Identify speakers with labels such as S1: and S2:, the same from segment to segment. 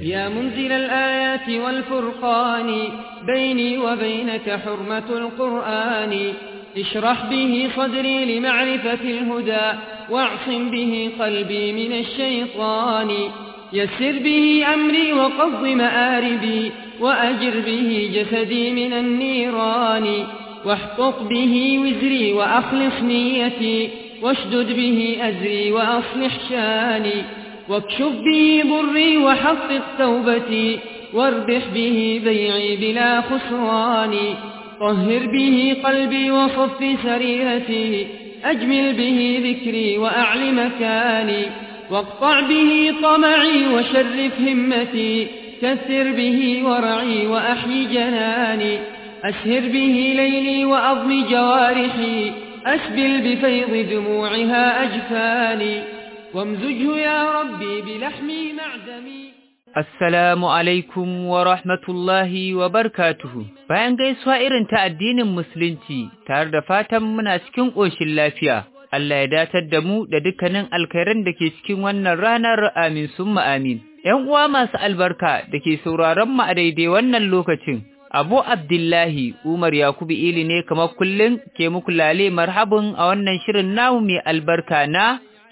S1: يا منزل الآيات والفرقان بيني وبينك حرمة القرآن اشرح به صدري لمعرفة الهدى واعصم به قلبي من الشيطان يسر به أمري وقض مآربي وأجر به جسدي من النيران واحقق به وزري وأخلص نيتي واشدد به أزري وأصلح شاني واكشف به ضري وحقق توبتي واربح به بيعي بلا خسران طهر به قلبي وصف سريرتي أجمل به ذكري وأعل مكاني واقطع به طمعي وشرف همتي كثر به ورعي وأحيي جناني أسهر به ليلي وأضم جوارحي أسبل بفيض دموعها أجفاني وامزجه يا ربي بلحمي معدمي
S2: Assalamu alaikum wa rahmatullahi wa barkatuhu. Bayan gaisuwa irin ta addinin Musulunci, tare da fatan muna cikin ƙoshin lafiya, Allah ya datar da mu da dukkanin alkhairan da ke cikin wannan ranar amin summa amin. ‘Yan uwa masu albarka da ke sauraron mu a daidai wannan lokacin, Abu Abdullahi Umar Yakubu Ili ne kamar kullum ke muku lale marhabin a wannan shirin namu mai albarka na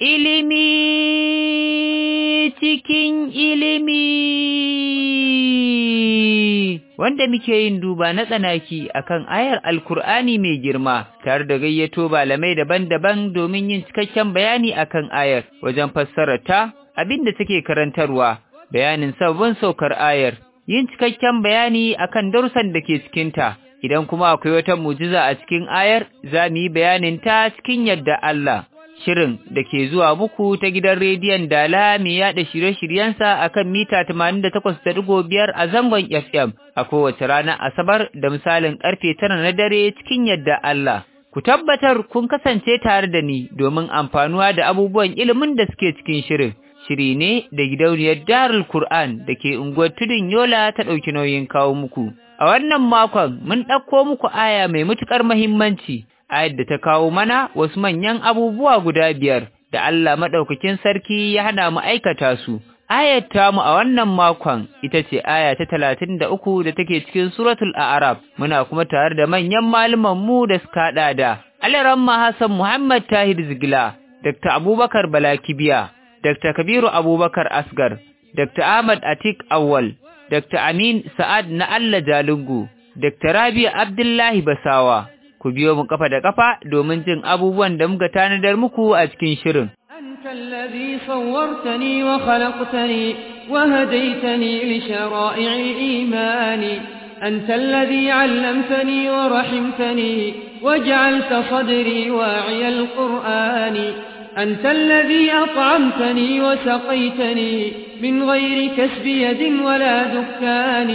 S2: ilimi cikin ilimi wanda muke yin duba na tsanaki akan ayar alkur'ani mai girma tare da gayyato malamai daban-daban domin yin cikakken bayani akan ayar wajen fassara ta abin da take karantarwa bayanin sabbin saukar ayar yin cikakken bayani akan darussan da ke cikinta idan kuma akwai wata mujiza a cikin ayar za mu yi bayanin ta cikin yadda Allah shirin da ke zuwa muku ta gidan rediyon Dala mai yada shirye-shiryensa a kan mita 88.5 a zangon FM a kowace ranar Asabar da misalin karfe tara na dare cikin yadda Allah. Ku tabbatar kun kasance tare da ni domin amfanuwa da abubuwan ilimin da suke cikin shirin. Shiri ne da gidauniyar Darul Kur'an da ke unguwar Tudun Yola ta ɗauki nauyin kawo muku. A wannan makon mun ɗauko muku aya mai matuƙar muhimmanci. ayar da ta kawo mana wasu manyan abubuwa guda biyar da Allah maɗaukakin sarki ya hana mu aikata su. Ayar tamu a wannan makon ita ce aya ta talatin da uku da take cikin suratul A'raf muna kuma tare da manyan mu da suka haɗa da Alaramma Hassan Muhammad Tahir Zigila, Dr. Abubakar Balakibiya, Dr. Kabiru Abubakar Asgar, Dr. Ahmad Atik Awal, Dr. Amin Sa'ad na Allah Jalungu, Dr. Rabi Abdullahi Basawa, ku biyo mu kafa da kafa domin jin abubuwan da muka tanadar muku a cikin shirin.
S1: أنت الذي صورتني وخلقتني وهديتني لشرائع الإيمان أنت الذي علمتني ورحمتني وجعلت صدري واعي القرآن أنت الذي أطعمتني وسقيتني من غير كسب يد ولا دكان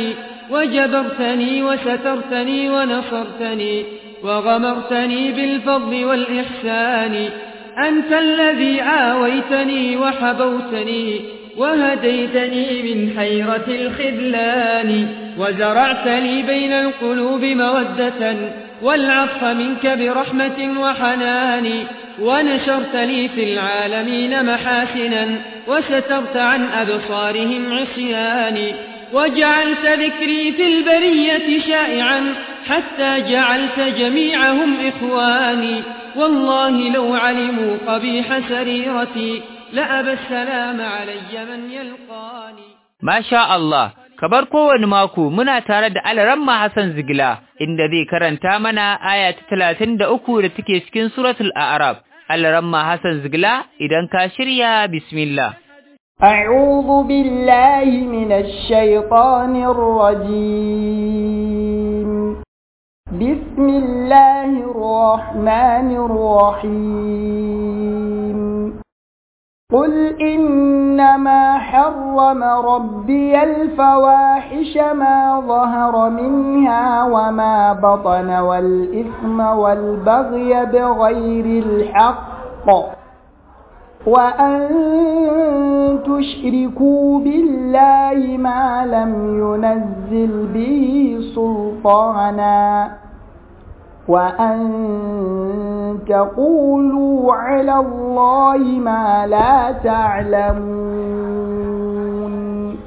S1: وجبرتني وسترتني ونصرتني وغمرتني بالفضل والإحسان أنت الذي آويتني وحبوتني وهديتني من حيرة الخذلان وزرعت لي بين القلوب مودة والعطف منك برحمة وحنان ونشرت لي في العالمين محاسنا وسترت عن أبصارهم عصياني وجعلت ذكري في البرية شائعا حتى جعلت جميعهم إخواني والله لو علموا قبيح سريرتي لأبى السلام علي من يلقاني
S2: ما شاء الله kabar kowane mako muna tare da Alaramma Hassan Zigila inda zai karanta mana aya ta talatin da uku da take cikin suratul A'raf. Alaramma Hassan Zigila idan ka shirya bismillah.
S3: أعوذ بالله من الشيطان الرجيم بسم الله الرحمن الرحيم قل إنما حرم ربي الفواحش ما ظهر منها وما بطن والإثم والبغي بغير الحق وأن تشركوا بالله ما لم ينزل به سلطانا وأن تقولوا على الله ما لا تعلمون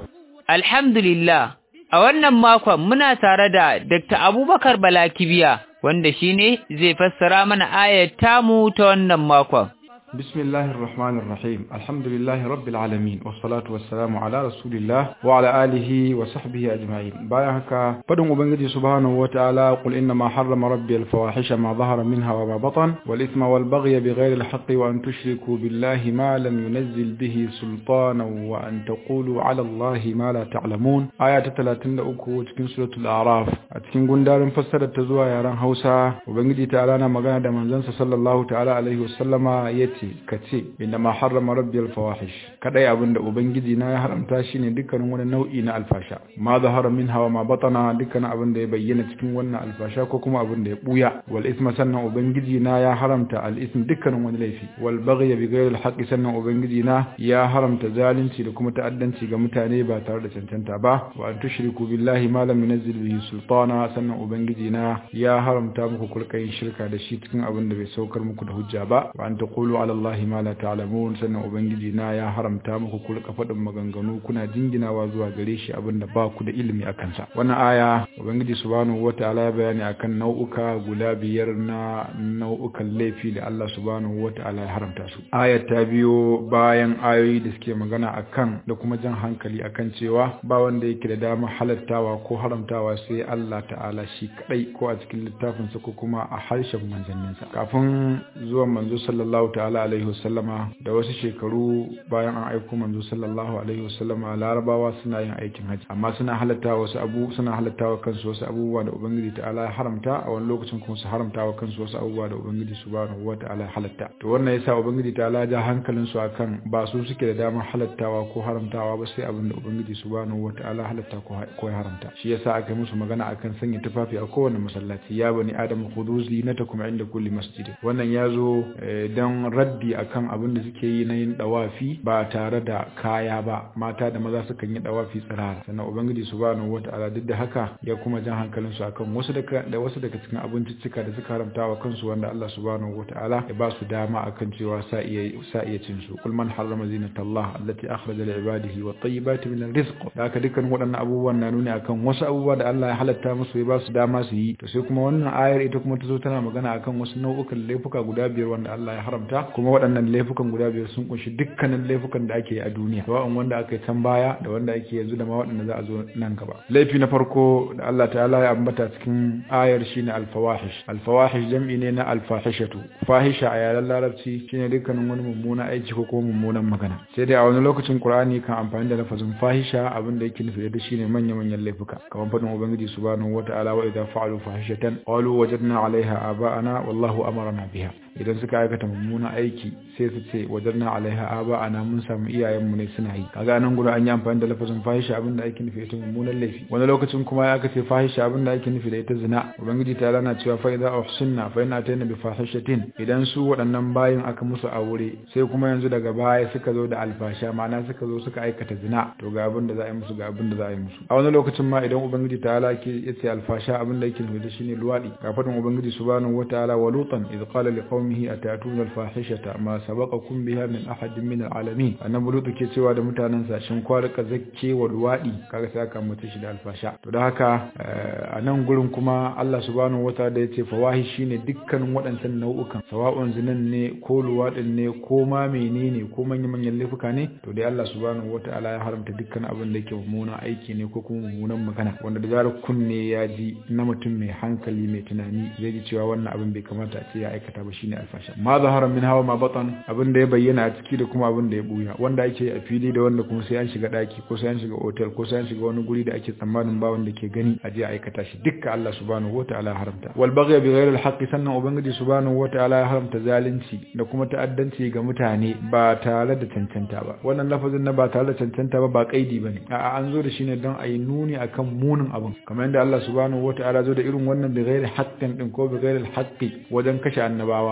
S2: Alhamdulillah, a wannan makon muna tare da Dr. Abubakar Balakibiya, wanda shi ne zai fassara mana ayat tamu ta wannan makon.
S4: بسم الله الرحمن الرحيم الحمد لله رب العالمين والصلاة والسلام على رسول الله وعلى آله وصحبه أجمعين بايعك فدن أبنجي سبحانه وتعالى قل إنما حرم ربي الفواحش ما ظهر منها وما بطن والإثم والبغي بغير الحق وأن تشركوا بالله ما لم ينزل به سلطانا وأن تقولوا على الله ما لا تعلمون آية 33 cikin suratul A'raf a cikin gundarin fassarar ta zuwa yaren Hausa Ubangiji ta'ala na magana da manzansa sallallahu ta'ala alaihi wasallama yace ce ka ce inda ma harrama rabbiyal fawahish kadai abinda ubangiji na ya haramta shine dukkanin wani nau'i na alfasha ma zahara min hawa ma batana dukkanin abin da ya bayyana cikin wannan alfasha ko kuma abin da ya buya wal isma sannan ubangiji na ya haramta al ism dukkanin wani laifi wal baghy bi ghayri al haqqi sannan ubangiji na ya haramta zalunci da kuma ta'addanci ga mutane ba tare da cancanta ba wa an tushriku billahi ma lam yunzil bihi sultana sannan ubangiji na ya haramta muku kulkayin shirka da shi cikin abin da bai saukar muku da hujja ba wa an taqulu ala Allah ma la ta'lamun sannan ubangiji na ya haramta muku ku rika faɗin maganganu kuna jinginawa zuwa gare shi abinda ba ku da ilimi akan sa wannan aya ubangiji subhanahu wataala ya bayani akan nau'uka guda biyar na nau'ukan laifi da Allah subhanahu wataala ya haramta su ayat ta biyo bayan ayoyi da suke magana akan da kuma jan hankali akan cewa ba wanda yake da dama halattawa ko haramtawa sai Allah ta'ala shi kadai ko a cikin littafinsa ko kuma a harshen manzanninsa kafin zuwan manzo sallallahu ta'ala alaihi wasallama da wasu shekaru bayan an aiko manzo sallallahu alaihi wasallama larabawa suna yin aikin haji amma suna halatta wasu abu suna halatta wa kansu wasu abubuwa da ubangiji ta'ala ya haramta a wani lokacin kuma su haramta wa kansu wasu abubuwa da ubangiji subhanahu wata'ala ya halatta to wannan yasa ubangiji ta'ala ja hankalin su akan ba su suke da damar halattawa ko haramtawa ba sai abin da ubangiji subhanahu wata'ala halatta ko ya haramta shi yasa aka musu magana akan sanya tufafi a kowane masallaci ya bani adam khudhu zinatakum inda kulli masjid wannan yazo dan raddi akan abin da suke yi na yin dawafi ba tare da kaya ba mata da maza sukan yi dawafi tsirara sannan ubangiji subhanahu wata'ala duk da haka ya kuma jan hankalin su akan wasu daga da wasu daga cikin abinciccika da suka haramta wa kansu wanda Allah subhanahu wata'ala ya ba su dama akan cewa sa iya sa iya cin su kul man harrama zinatallah allati akhraja li ibadihi wat tayyibati min rizq da haka dukkan waɗannan abubuwan na nuni akan wasu abubuwa da Allah ya halatta musu ya ba su dama su yi to sai kuma wannan ayar ita kuma ta zo tana magana akan wasu nau'ukan laifuka guda biyar wanda Allah ya haramta kuma waɗannan laifukan guda biyar sun kunshi dukkanin laifukan da ake yi a duniya sawa'un wanda aka yi can baya da wanda ake yanzu da ma waɗanda za a zo nan gaba laifi na farko da Allah ta'ala ya ambata cikin ayar shine alfawahish alfawahish jam'i ne na alfahishatu fahisha a yaren larabci shine dukkanin wani mummuna aiki ko kuma mummunan magana sai dai a wani lokacin qur'ani kan amfani da lafazin fahisha abin da yake nufi da shine manya manyan laifuka kamar faɗin ubangiji subhanahu wata'ala wa idza fa'alu fahishatan qalu wajadna 'alayha aba'ana wallahu amarna biha idan suka aikata mummunan aiki sai su ce wajarna alaiha aba ana mun samu iyayenmu ne suna yi kaga nan gurin an yi amfani da lafazin fahisha abin da ake nufi ita mummunan laifi wani lokacin kuma ya aka ce fahisha abin da ake nufi da ita zina ubangiji ta lana cewa fa idza uhsinna fa in atayna bi fahishatin idan su waɗannan bayin aka musu aure sai kuma yanzu daga baya suka zo da alfasha ma'ana suka zo suka aikata zina to ga abin da za a yi musu ga abin da za a yi musu a wani lokacin ma idan ubangiji ta ala ke yace alfasha abin da yake nufi da shine luwadi ga fadin ubangiji subhanahu wataala wa lutan idh qala liqaumihi atatuna alfahishata ma sabaqakum biha min ahadin min alalamin annabi lutu ke cewa da mutanen sa shin kwa rika zakke wa luwadi kaga sai aka mutu shi da alfasha to da haka a nan gurin kuma Allah subhanahu wataala yace fawahi shine dukkanin waɗancan nau'ukan sawa'un zinan ne ko luwadin ne ko ma menene ko manyan manyan laifuka ne to dai Allah subhanahu wataala ya haramta dukkan abin da yake mummunan aiki ne ko kuma mummunan magana wanda da zarar kunne ya ji na mutum mai hankali mai tunani zai ji cewa wannan abin bai kamata a ce ya aikata ba shine alfasha ma zahara min hawa ma batan abin da ya bayyana a ciki da kuma abin da ya buya wanda ake a fili da wanda kuma sai an shiga daki ko sai an shiga hotel ko sai an shiga wani guri da ake tsammanin ba wanda ke gani a je a aikata shi dukkan Allah subhanahu wataala ya haramta wal baghy bi ghayri al haqqi sannan ubangiji subhanahu wataala ya haramta zalunci da kuma ta'addanci ga mutane ba tare da cancanta ba wannan lafazin na ba tare da cancanta ba ba kaidi bane a'a an zo da shi ne don a yi nuni akan munin abin kamar yadda Allah subhanahu wataala zo da irin wannan bi ghairi haqqin din ko bi ghairi haqqi wajen kashe annabawa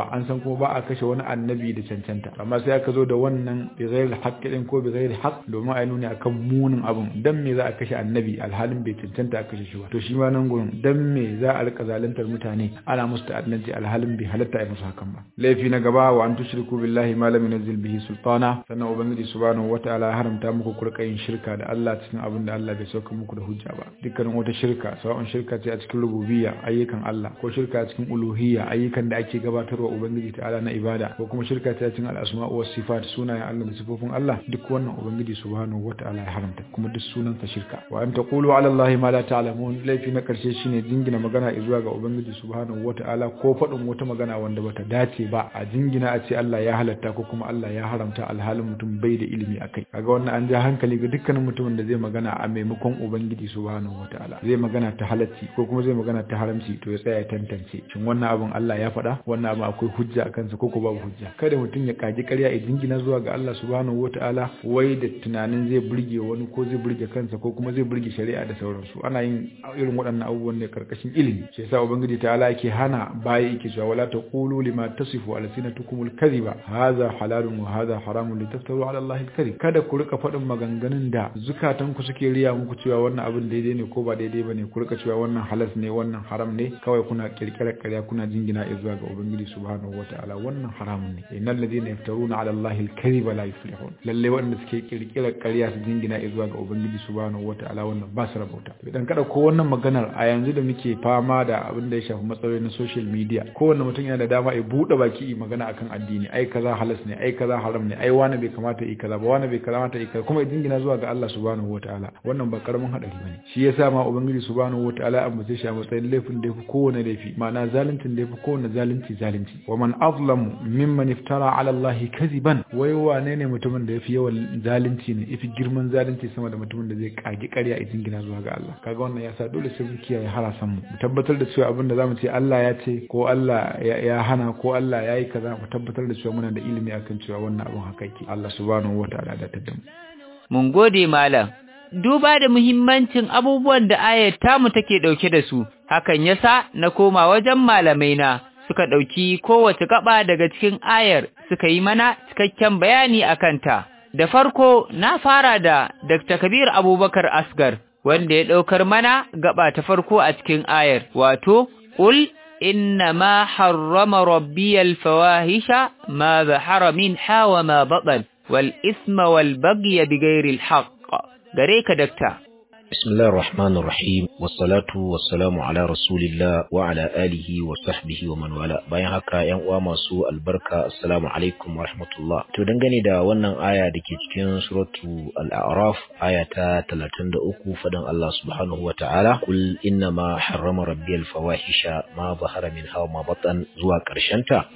S4: kowa an san kuma ba a kashe wani annabi da cancanta amma sai aka zo da wannan bi ghairi haqqi din ko bi ghairi haqq domin a nuni akan munin abun dan me za a kashe annabi alhalin bai cancanta a kashe shi ba to shi ma nan gurin dan me za a rika zaluntar mutane ana musu ta'addanci alhalin bai halatta a musu hakan ba laifi na gaba wa an tushriku billahi ma lam yunzil bihi sultana sannan ubangiji subhanahu wataala ya haramta muku kurka yin shirka da Allah cikin abin da Allah bai sauka muku da hujja ba dukkanin wata shirka sawa'un shirka ce a cikin rububiyya ayyukan Allah ko shirka a cikin uluhiyya ayyukan da ake gabatarwa ubangiji ta'ala na ibada ko kuma shirka ce a cikin al-asma wa sifat sunayen Allah da sifofin Allah duk wannan ubangiji subhanahu wataala ya haramta kuma duk sunansa shirka wa an taqulu ala Allah ma la ta'lamun laifi na karshe shine jingina magana zuwa ga ubangiji subhanahu wataala ko faɗin wata magana wanda bata dace ba a jingina a ce Allah ya halatta ko kuma Allah ya haramta alhalin mutum bai da ilimi akai kaga wannan an ja hankali ga dukkanin mutumin da zai magana a maimakon ubangiji subhanahu wataala zai magana ta halacci ko kuma zai magana ta haramci to ya tsaya ya tantance shin wannan abun Allah ya faɗa wannan abun akwai hujja a kansa ko ko babu hujja kada mutum ya kaji ƙarya ya jingina zuwa ga Allah subhanahu wataala wai da tunanin zai burge wani ko zai burge kansa ko kuma zai burge shari'a da sauransu ana yin irin waɗannan abubuwan ne karkashin ilimi shi yasa ubangiji ta'ala yake hana baya yake cewa wala taqulu lima tasifu alsinatukumul kadhiba hadha halalun wa hadha haramun litaftaru ala allahi alkadhib kada ku rika faɗin maganganun da zukatan ku suke riya muku cewa wannan abin daidai ne ko ba daidai bane ku rika cewa wannan halas ne wannan haram ne kawai kuna kirkirar ƙarya kuna jingina zuwa ga ubangiji subhanahu wataala wannan haramun ne innal ladina yaftaruna ala allahi alkadhiba la yuflihun lalle waɗanda suke kirkirar ƙarya su jingina zuwa ga ubangiji subhanahu wataala wannan ba su rabauta idan kada ko wannan maganar a yanzu da muke fama da abin da ya shafi matsaloli na social media kowanne mutum yana da dama ya buɗe baki yi magana akan addini ai kaza halas ne ai kaza haram ne ai wani bai kamata yi kaza ba wani bai kamata yi kaza kuma ya jingina zuwa ga Allah subhanahu wataala wannan ba karamin hadari bane shi yasa ma ubangiji subhanahu wataala an bace shi a matsayin laifin da yafi kowane laifi ma'ana zaluncin da yafi kowane zalunci zalunci wa man azlamu mimman iftara ala Allah kaziban wai wane ne mutumin da yafi yawan zalunci ne yafi girman zalunci sama da mutumin da zai kage ƙarya ya jingina zuwa ga Allah kaga wannan yasa dole sai mu kiyaye harasan mu mu tabbatar da cewa abin da zamu ce Allah ya ce ko Allah ya hana ko Allah ya yi kaza mu tabbatar da cewa muna da ilimi akan cewa wannan abin haka yake Allah subhanahu wataala da tadda mu
S2: mun gode malam duba da muhimmancin abubuwan da ayar tamu take dauke da su hakan yasa na koma wajen malamai na suka dauki kowace gaba daga cikin ayar suka yi mana cikakken bayani akan ta da farko na fara da Dr. Kabir Abubakar Asgar wanda ya ɗaukar mana gaba ta farko a cikin ayar, wato, Ƙul inna ma harrama rabbiyal fawahisha ma zahara min hawa ma baɗan, wal isma wal bagya bi gairil haqq. Gare ka dakta.
S5: بسم الله الرحمن الرحيم والصلاة والسلام على رسول الله وعلى آله وصحبه ومن والاه bayan haka yan uwa masu albarka assalamu alaikum wa rahmatullah to dangane da wannan aya dake cikin suratu al-a'raf aya ta 33 fadan Allah subhanahu wa ta'ala kul inna ma harrama rabbiyal fawahisha ma zahara min hawa ma batan zuwa karshen ta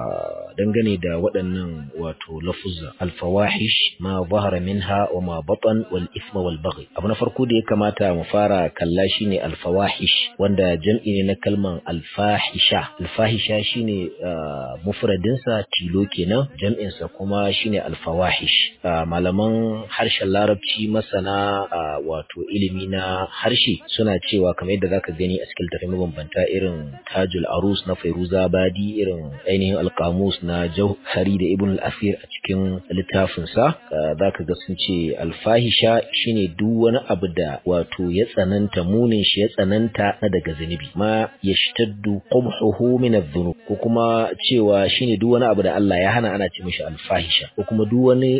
S5: dangane da waɗannan wato lafuzza al-fawahish ma zahara minha wa ma batan wal ithma wal baghi abu na farko da ya kamata mu fara kalla shine alfawahish wanda jam'i ne na kalman alfahisha alfahisha shine mufradin sa tilo kenan jam'in sa kuma shine alfawahish malaman harshen larabci masana wato ilimi na harshe suna cewa kamar yadda zaka gani a cikin tafi mabambanta irin tajul arus na fairuza badi irin ainihin alkamus na jauhari da ibn al-asir a cikin littafin sa zaka ga sun ce alfahisha shine duk wani abu da wato ya tsananta munin shi ya tsananta na daga zunubi ma yashtaddu qubhuhu min adh-dhunub ko kuma cewa shine duk wani abu da Allah ya hana ana ce mishi alfahisha ko kuma duk wani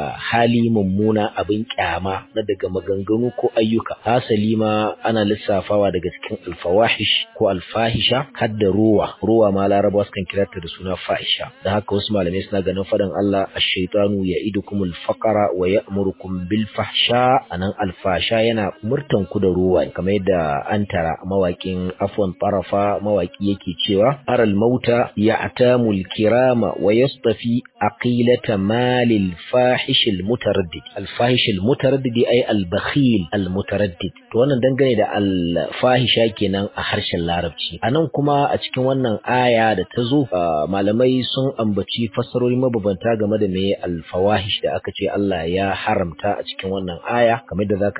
S5: hali mummuna abin kyama na daga maganganu ko ayyuka hasali ma ana lissafawa daga cikin alfawahish ko alfahisha har da ruwa ruwa ma larabawa sukan kira ta da suna fahisha dan haka wasu malamai suna ganin fadan Allah ash-shaytanu ya'idukumul faqra wa ya'murukum bil fahsha anan alfasha yana murtan ku da ruwa kamar yadda an tara mawakin afwan tarafa mawaki yake cewa aral mauta ya'tamul kirama wa yastafi aqilata malil fahish al mutaraddid al fahish al mutaraddid ay al bakhil al mutaraddid to wannan dangane da al fahisha kenan a harshen larabci anan kuma a cikin wannan aya da ta zo malamai sun ambaci fassarori mabambanta game da me al fawahish da aka ce Allah ya haramta a cikin wannan aya kamar da zaka ga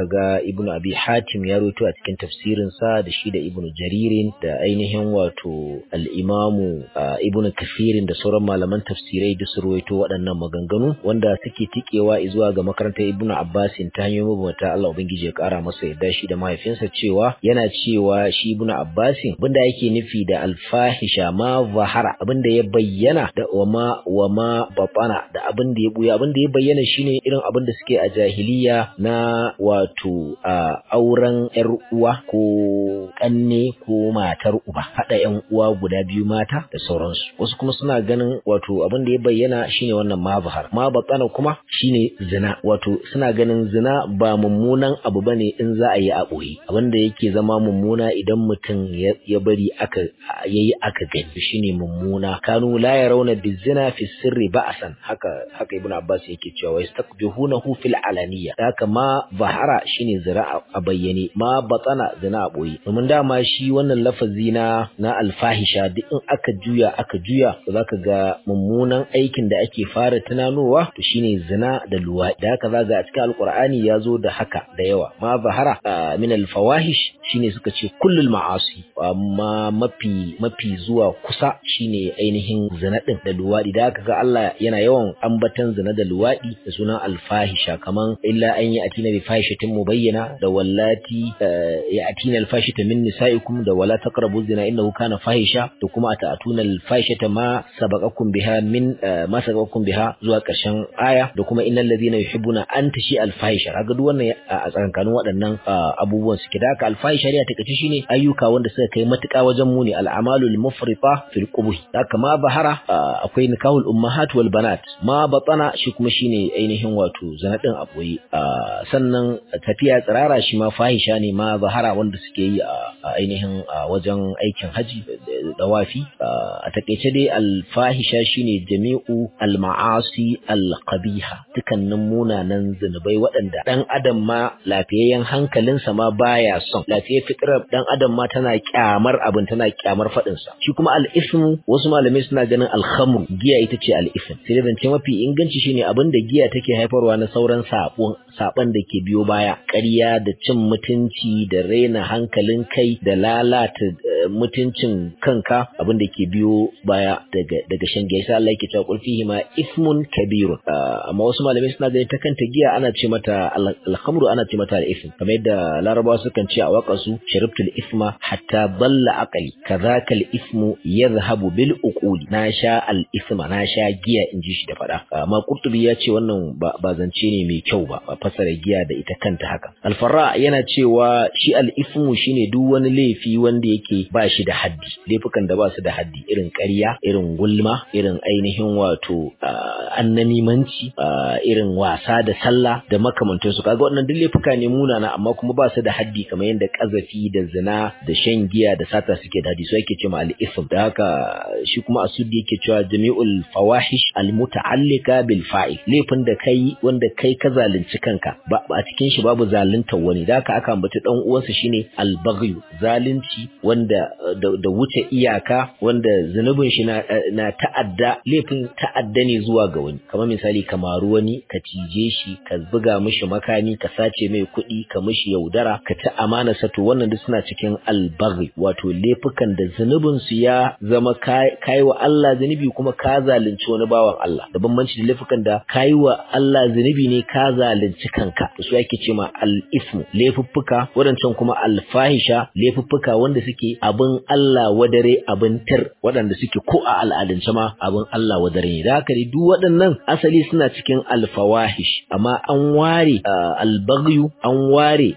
S5: ibnu abi hatim ya rawaito a cikin tafsirin sa da shi da ibnu jaririn da ainihin wato al-imamu ibnu kafirin da sauran malaman tafsirai duk su rawaito waɗannan maganganu wanda suke tikewa zuwa ga makarantar ibnu abbasin ta hanyoyin mabambanta Allah ubangiji ya kara masa yadda shi da mahaifinsa cewa yana cewa shi ibnu abbasin abinda yake nufi da alfahisha ma zahara abinda ya bayyana da wama wama batana da abinda ya buya abinda ya bayyana shine irin abinda suke a jahiliya na wato auren yar uwa ko kanne ko matar uba hada yan uwa guda biyu mata da sauransu wasu kuma suna ganin wato abinda ya bayyana shine wannan ma zahara ma batana kuma shine zina wato suna ganin zina ba mummunan abu bane in za a yi a ɓoye abinda yake zama mummuna idan mutum ya bari aka yayi aka gani shine mummuna kanu la yarawna bizina fi sirri ba'san haka haka ibnu abbas yake cewa wa yastakbihunahu fil alaniya haka ma zahara shine zira a bayyane ma batana zina a ɓoye domin dama shi wannan lafazi na na alfahisha duk in aka juya aka juya zaka ga mummunan aikin da ake fara tunanowa to shine zina da luwa da haka zaga a cikin alqur'ani ya zo da haka da yawa ma zahara min alfawahish shine suka ce kullul ma'asi amma mafi mafi zuwa kusa shine ainihin zina din da luwadi da haka ga Allah yana yawan ambatan zina da luwadi da sunan alfahisha kaman illa an yi atina bi fahishatin mubayyana da wallati ya atina alfahishata min nisaikum da wala taqrabu zina innahu kana fahisha da kuma ata'atuna alfahishata ma sabaqakum biha min ma sabaqakum biha zuwa ƙarshen aya da kuma innal ladina yuhibbuna an tashi alfahisha kaga duk wannan a tsakankanin waɗannan abubuwan suke da haka alfahisha shari'a take shine ayyuka wanda suka kai matuƙa wajen muni al'amalul mufrita fil qubh haka ma bahara akwai nikahul ummahat wal banat ma batana shi kuma shine ainihin wato zanadin aboye sannan tafiya tsirara shi ma fahisha ne ma bahara wanda suke yi a ainihin wajen aikin haji da wafi a takeice dai alfahisha shine jami'u al-ma'asi al-qabiha dukkanin munanan zunubai waɗanda dan adam ma lafiyayyen hankalinsa ma baya son lafiyar fitrar dan adam ma tana kyamar abin tana kyamar faɗin sa shi kuma al-ismu wasu malamai suna ganin al-khamr giya ita ce al-ism sai zance mafi inganci shine abin da giya take haifarwa na sauran sabon saban da ke biyo baya ƙarya da cin mutunci da raina hankalin kai da lalata mutuncin kanka abin da ke biyo baya daga daga shan giya sai Allah yake cewa qul fihi ma ismun kabirun amma wasu malamai suna ganin ta kanta giya ana ce mata al-khamru ana ce mata al-ism kamar yadda larabawa sukan ce a waƙarsu sharibtul isma hatta balla aqali kadhaka al-ismu yadhhabu bil uquli na sha al-isma na sha giya in ji shi da fada amma qurtubi ya ce wannan ba zance ne mai kyau ba ba fasara giya da ita kanta haka al-farra yana cewa shi al-ismu shine duk wani laifi wanda yake ba shi da haddi laifukan da ba su da haddi irin ƙarya irin gulma irin ainihin wato annamimanci irin wasa da sallah da makamantansu kaga wannan duk laifuka ne munana amma kuma ba su da haddi kamar yadda kazafi da zina da shan giya da sata suke da haddi so yake cewa al-ism da haka shi kuma asudi yake cewa jami'ul fawahish al-muta'allika bil fa'il laifin da kai wanda kai ka zalunci kanka ba a cikin shi babu zaluntar wani da haka aka ambaci dan uwansa shine al-baghy zalunci wanda da wuce iyaka wanda zunubin shi na, na ta'adda laifin ta'adda ne zuwa ga wani kamar misali kamaru wani ka cije shi ka buga mishi makami ka sace mai kuɗi ka mishi yaudara ka ci amana sato wannan duk suna cikin albaghi wato laifukan da zunubin su ya zama kai wa Allah zunubi kuma ka zalunci wani bawan Allah da bambanci da laifukan da kai wa Allah zunubi ne ka zalunci kanka to su yake ce ma al-ismu laifuffuka wadancan kuma al-fahisha laifuffuka wanda suke abin Allah wadare abin tar waɗanda suke ko a al'adance ma abin Allah wadare ne da haka duk waɗannan asali suna cikin al-fawahish amma an ware al-baghyu an ware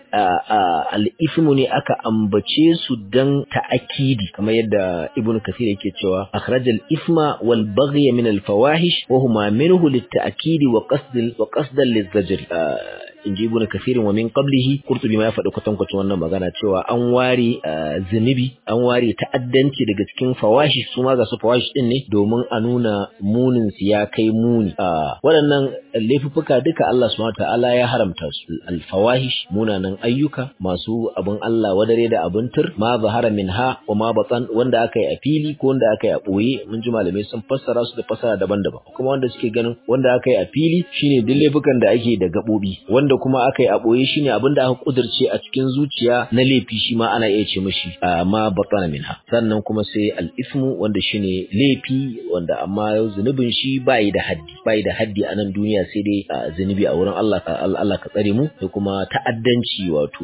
S5: al-ismu ne aka ambace su dan ta'akidi kamar yadda ibn kasir yake cewa akhrajal isma wal baghy min al fawahish wa huma minhu lit ta'kidi wa qasd wa qasdan lizajr in ji ibnu kafirin wa min qablihi qurtubi ma ya faɗi kwatankwacin wannan magana cewa an ware zunubi an ware ta'addanci daga cikin fawashi su ma ga su fawashi din ne domin a nuna munin su ya kai muni waɗannan laifuffuka duka Allah subhanahu ta'ala ya haramta su al-fawahish munanan ayyuka masu abin Allah wadare da abin tur ma zahara minha wa ma batan wanda aka yi a fili ko wanda aka yi a boye mun ji malamai sun fassara su da fassara daban-daban kuma wanda suke ganin wanda aka yi a fili shine duk laifukan da ake da gabobi wanda wanda kuma aka yi a boye shine abin da aka kudirce a cikin zuciya na laifi shi ma ana iya ce mishi ma batana minha sannan kuma sai al-ismu wanda shine laifi wanda amma zunubin shi bai da haddi bai da haddi a nan duniya sai dai zunubi a wurin Allah Allah ka tsare mu da kuma ta'addanci wato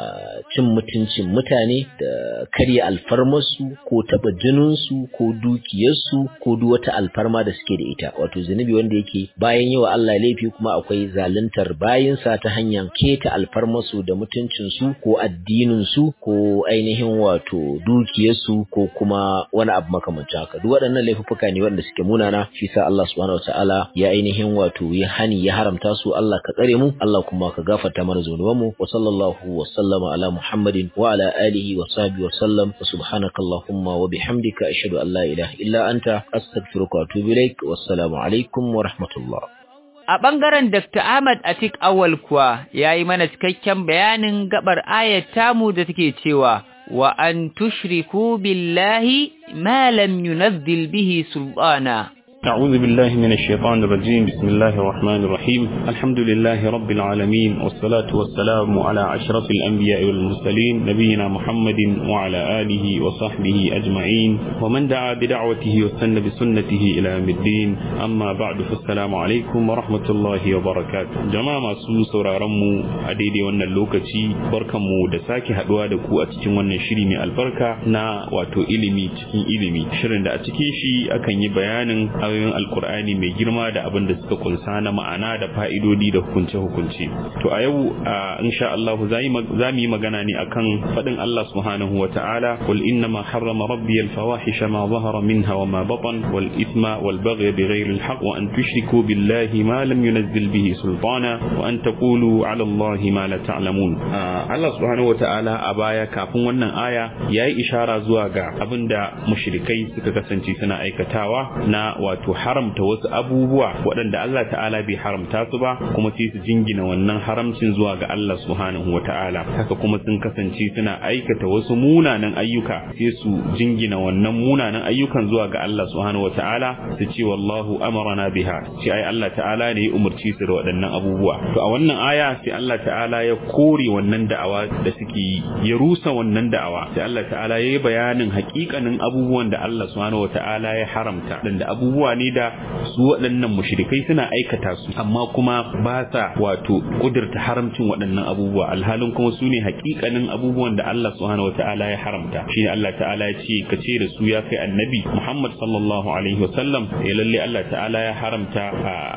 S5: cin mutuncin mutane da karya alfarmarsu ko taba jininsu ko dukiyarsu ko duk wata alfarma da suke da ita wato zunubi wanda yake bayan yawa Allah laifi kuma akwai zaluntar bayinsa ta hanyar keta alfarmarsu da mutuncinsu ko addininsu ko ainihin wato dukiyarsu ko kuma wani abu makamancin haka duk waɗannan laifuffuka ne wanda suke munana shi sa Allah subhanahu wataala ya ainihin wato ya hani ya haramta su Allah ka tsare mu Allah kuma ka gafarta mana zunubanmu wa sallallahu wa sallama ala Muhammadin wa ala alihi wa sahbihi wa sallam wa subhanaka Allahumma wa bihamdika ashhadu an la ilaha illa anta astaghfiruka wa atubu ilaik wassalamu alaikum wa rahmatullah
S2: A ɓangaren Dr. Ahmad Atik Awal kuwa ya yi mana cikakken bayanin gabar ayat tamu da take cewa wa an tushriku billahi ma lam yunazzil bihi sultana
S6: أعوذ بالله من الشيطان الرجيم بسم الله الرحمن الرحيم الحمد لله رب العالمين والصلاة والسلام على أشرف الأنبياء والمرسلين نبينا محمد وعلى آله وصحبه أجمعين ومن دعا بدعوته وسن بسنته إلى يوم الدين أما بعد فالسلام عليكم ورحمة الله وبركاته جماعة سوس ورارمو أديدي وانا اللوكتي بركمو دساكي هدوا دكو أتكين وانا شريمي البركة نا واتو إلمي تكين إلمي شرين دا أتكين شي أكن يبيان ayoyin alkur'ani mai girma da abin da suka kunsa na ma'ana da fa'idodi da hukunce-hukunce to a yau insha Allah za mu yi magana ne akan faɗin Allah subhanahu wa ta'ala qul inna ma harrama rabbi al-fawahisha ma zahara minha wa ma batan wal ithma wal baghy bighayri al-haqq wa an tushriku billahi ma lam yunzil bihi sultana wa an taqulu 'ala Allahi ma la ta'lamun Allah subhanahu wa ta'ala a baya kafin wannan aya yayi ishara zuwa ga abinda mushrikai suka kasance suna aikatawa na wato wato haramta wasu abubuwa waɗanda Allah ta'ala bai haramta su ba kuma sai su jingina wannan haramcin zuwa ga Allah subhanahu ta'ala haka kuma sun kasance suna aikata wasu munanan ayyuka sai su jingina wannan munanan ayyukan zuwa ga Allah subhanahu ta'ala su ce wallahu amarana biha sai ai Allah ta'ala ne ya umarci su da waɗannan abubuwa to a wannan aya sai Allah ta'ala ya kore wannan da'awa da suke yi ya rusa wannan da'awa sai Allah ta'ala ya yi bayanin haƙiƙanin abubuwan da Allah subhanahu ta'ala ya haramta da abubuwa ne da su waɗannan mushrikai suna aikata su amma kuma ba sa wato kudurta haramcin waɗannan abubuwa alhalin kuma su ne hakikanin abubuwan da Allah subhanahu wataala ya haramta shine Allah ta'ala ya ce ka ce da su ya kai annabi Muhammad sallallahu alaihi wasallam ya lalle Allah ta'ala ya haramta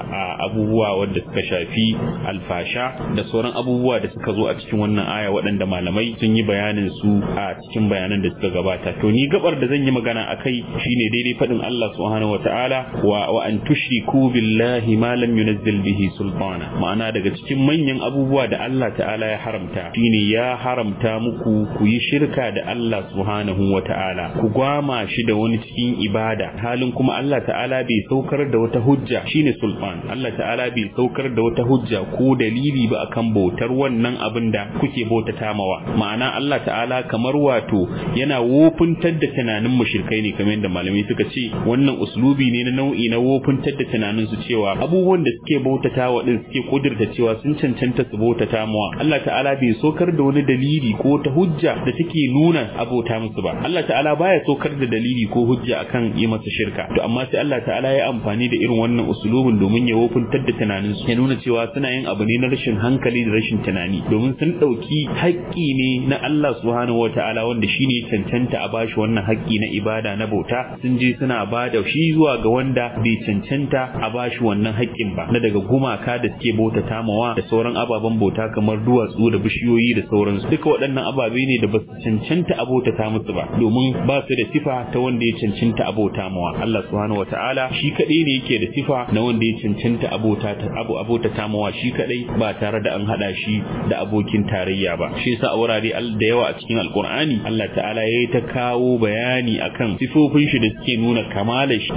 S6: abubuwa wanda suka shafi alfasha da sauran abubuwa da suka zo a cikin wannan aya waɗanda malamai sun yi bayanin su a cikin bayanan da suka gabata to ni gabar da zan yi magana akai shine daidai faɗin Allah subhanahu wataala wa wa an tushriku billahi ma lam yunzil bihi sultana ma'ana daga cikin manyan abubuwa da Allah ta'ala ya haramta shine ya haramta muku ku yi shirka da Allah subhanahu wata'ala ku gwama shi da wani cikin ibada halin kuma Allah ta'ala bai saukar da wata hujja shine sultan Allah ta'ala bai saukar da wata hujja ko dalili ba akan bautar wannan abin da kuke bautata mawa ma'ana Allah ta'ala kamar wato yana wofuntar da tunanin mushrikai ne kamar yadda malamai suka ce wannan uslubi ne na nau'i na wofuntar da tunanin su cewa abubuwan da suke bautata wa din suke kudurta cewa sun cancanta su bautata mawa Allah ta'ala bai sokar da wani dalili ko ta hujja da take nuna abota musu ba Allah ta'ala baya sokar da dalili ko hujja akan yi masa shirka to amma sai Allah ta'ala ya amfani da irin wannan usulubin domin ya wofuntar da tunanin su ya nuna cewa suna yin abu ne na rashin hankali da rashin tunani domin sun dauki haƙƙi ne na Allah subhanahu wataala wanda shine cancanta a bashi wannan haƙƙi na ibada na bauta sun je suna bada shi zuwa ga wanda bai cancanta a bashi wannan haƙƙin ba na daga gumaka da suke bauta tamawa da sauran ababen bauta kamar duwatsu da bishiyoyi da sauransu duka waɗannan ababe ne da ba su cancanta a bauta ta musu ba domin ba su da sifa ta wanda ya cancanta a bauta mawa Allah subhanahu wataala shi kadai ne yake da sifa na wanda ya cancanta a bauta ta abu abota tamawa shi kadai ba tare da an hada shi da abokin tarayya ba shi yasa a wurare da yawa a cikin alkur'ani Allah ta'ala ya ta kawo bayani akan sifofin shi da suke nuna kamalar shi da suke nuna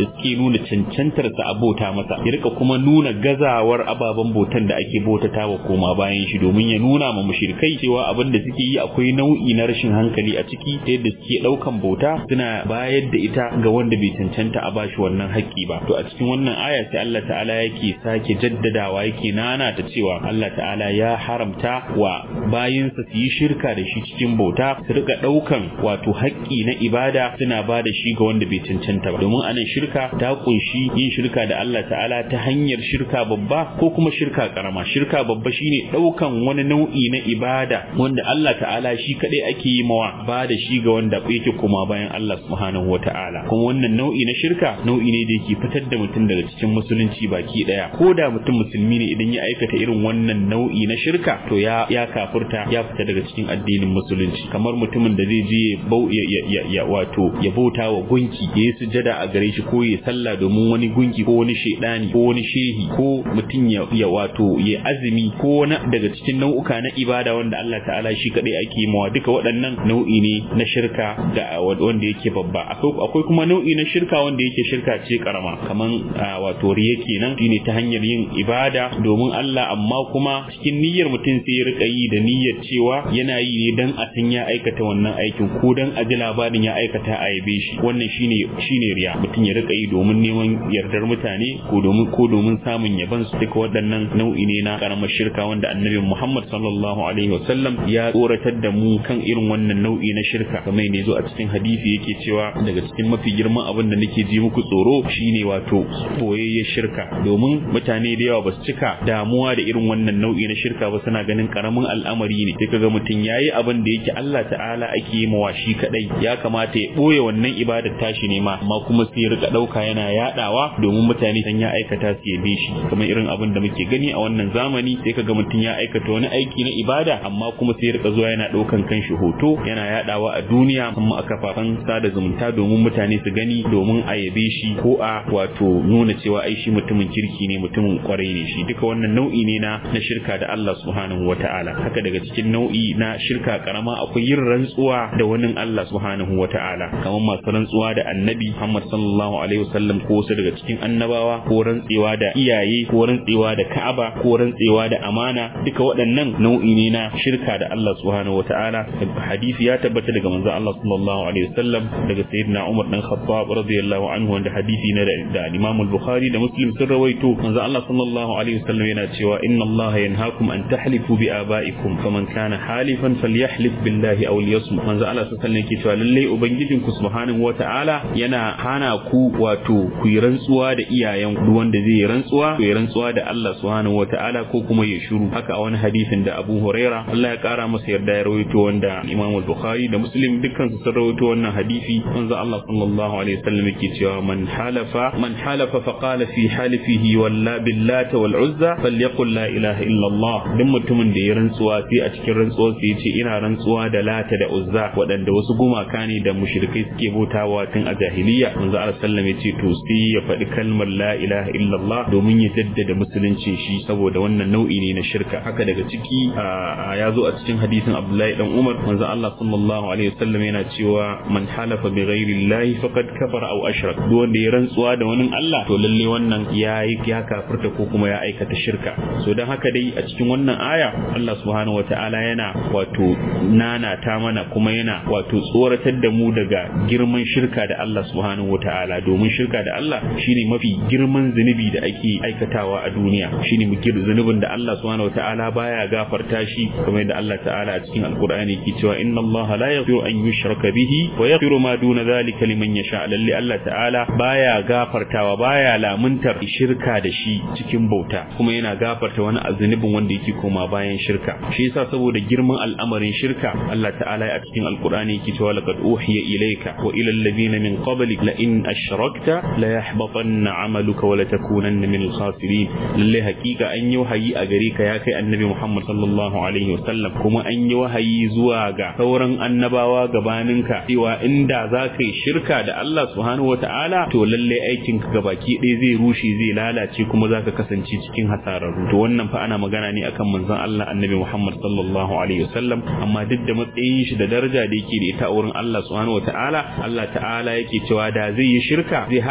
S6: nuna cancantar sa abota masa ya rika kuma nuna gazawar ababen botan da ake bautata wa koma bayan shi domin ya nuna ma mushrikai cewa abin da suke yi akwai nau'i na rashin hankali a ciki ta yadda suke daukan bauta suna bayar da ita ga wanda bai cancanta a bashi wannan haƙƙi ba to a cikin wannan aya sai Allah ta'ala yake sake jaddadawa yake nana ta cewa Allah ta'ala ya haramta wa bayinsa su yi shirka da shi cikin bauta su rika daukan wato haƙƙi na ibada suna ba da shi ga wanda bai cancanta ba domin anan shirka ta kunshi yin shirka da Allah ta'ala ta hanyar shirka babba ko kuma shirka karama shirka babba shine daukan wani nau'i na ibada wanda Allah ta'ala shi kadai ake yi mawa ba da shi ga wanda yake kuma bayan Allah subhanahu wata'ala kuma wannan nau'i na shirka nau'i ne da yake fitar da mutum daga cikin musulunci baki daya ko da mutum musulmi ne idan ya aikata irin wannan nau'i na shirka to ya ya kafurta ya fita daga cikin addinin musulunci kamar mutumin da zai je ya, ya, ya, wato ya bauta wa gunki ya yi sujada a gare shi ko ya sallah domin wani gunki ko wani shedani ko wani shehi ko mutum ya, ya wato ya azumi ko wani daga cikin nau'uka na ibada wanda Allah ta'ala shi kadai ake mawa duka waɗannan nau'i ne na shirka da wanda yake babba akwai kuma nau'i na shirka wanda yake shirka ce karama kaman wato riya kenan shine ta hanyar yin ibada domin Allah amma kuma cikin niyyar mutum sai ya rika yi da niyyar cewa yana yi ne dan a san ya aikata wannan aikin ko dan a ji labarin ya aikata a yabe shi wannan shine shine riya mutum ya rika yi domin neman yardar mutane ko domin ko domin samun yaban su duka waɗannan nau'i ne na karamar shirka wanda annabi Muhammad sallallahu alaihi wasallam ya tsoratar da mu kan irin wannan nau'i na shirka kamar ne zo a cikin hadisi yake cewa daga cikin mafi girman abin da nake ji muku tsoro shine wato boyayyen shirka domin mutane da yawa ba su cika damuwa da irin wannan nau'i na shirka ba suna ganin karamin al'amari ne sai kaga mutum yayi abin da yake Allah ta'ala ake yi mawa shi kadai ya kamata ya boye wannan ibadar tashi ne ma amma kuma sai ya rika dauka yana yadawa domin mutane san ya aikata su yabe shi kamar irin abin da muke gani a wannan zamani sai kaga mutum ya aikata wani aiki na ibada amma kuma sai ya rika zuwa yana daukan kanshi hoto yana yadawa a duniya kuma a kafafen sada zumunta domin mutane su gani domin a yabe shi ko a wato nuna cewa ai shi mutumin kirki ne mutumin kwarai ne shi duka wannan nau'i ne na na shirka da Allah subhanahu wataala haka daga cikin nau'i na shirka karama akwai yin rantsuwa da wani Allah subhanahu wataala kamar masu rantsuwa da annabi Muhammad sallallahu alaihi wasallam ko wasu daga cikin annabawa ko rantsewa da iyaye ko rantsewa da Ka'aba ko rantsewa da amana duka waɗannan nau'i ne na shirka da Allah subhanahu wataala hadisi ya tabbata daga manzon Allah sallallahu alaihi wasallam daga sayyidina Umar dan Khattab radiyallahu anhu wanda hadisi ne da Imam al-Bukhari da Muslim sun rawaito manzon Allah sallallahu alaihi wasallam yana cewa inna Allah yanhaakum an tahlifu bi abaikum faman kana halifan falyahlif billahi aw liyasmut manzon Allah sallallahu alaihi wasallam yake cewa lalle ubangijinku subhanahu wataala yana hana ku wato ku yi rantsuwa da iyayen ku wanda zai yi rantsuwa ku yi rantsuwa da Allah subhanahu wataala ko kuma ya shiru haka a wani hadisin da Abu Huraira Allah ya kara masa yarda ya rawaito wanda Imam al-Bukhari da Muslim dukkan su sun rawaito wannan hadisi manzo Allah sallallahu alaihi wasallam yake cewa man halafa man halafa fa qala fi halifihi walla billata wal uzza falyaqul la ilaha illa Allah duk mutumin da ya rantsuwa sai a cikin rantsuwar sa yace ina rantsuwa da lata da uzza waɗanda wasu gumaka ne da mushrikai suke bautawa tun a jahiliya manzo Allah sallallahu alaihi yace to sai ya faɗi kalmar la ilaha illa Allah domin ya jaddada musuluncin shi saboda wannan nau'i ne na shirka haka daga ciki ya zo a cikin hadisin Abdullahi dan Umar manzo Allah sallallahu alaihi wasallam yana cewa man halafa bi ghairi Allah faqad kafara aw ashrak duk wanda ya rantsuwa da wani Allah to lalle wannan ya yi ya kafirta ko kuma ya aikata shirka so dan haka dai a cikin wannan aya Allah subhanahu wataala yana wato nana ta mana kuma yana wato tsoratar da mu daga girman shirka da Allah subhanahu wataala domin shirka da Allah shine mafi girman zunubi da ake aikatawa a duniya shine mugir zunubin da Allah subhanahu wataala baya gafarta shi kamar da Allah ta'ala a cikin alqur'ani ke cewa inna Allah la yaghfiru an yushraka bihi wa yaghfiru ma duna zalika liman yasha lalle Allah ta'ala baya gafartawa baya lamuntar shirka da shi cikin bauta kuma yana gafarta wani azunubin wanda yake koma bayan shirka shi yasa saboda girman al'amarin shirka Allah ta'ala a cikin alqur'ani yake cewa laqad uhiya ilayka wa ila alladhina min qablik la in ashrakta la yahbatanna 'amaluka wa la takunanna min al-khasirin lalle hakika an yi wahayi a gare ka ya kai annabi Muhammad sallallahu alaihi wasallam kuma an yi wahayi zuwa ga sauran annabawa gabaninka cewa inda za ka yi shirka da Allah subhanahu wata'ala to lalle aikin ka gabaki ɗaya zai rushe zai lalace kuma za ka kasance cikin hasararru to wannan fa ana magana ne akan manzon Allah annabi Muhammad sallallahu alaihi wasallam amma duk da matsayin shi da daraja da yake da ita a wurin Allah subhanahu wata'ala Allah ta'ala yake cewa da zai yi shirka zai hada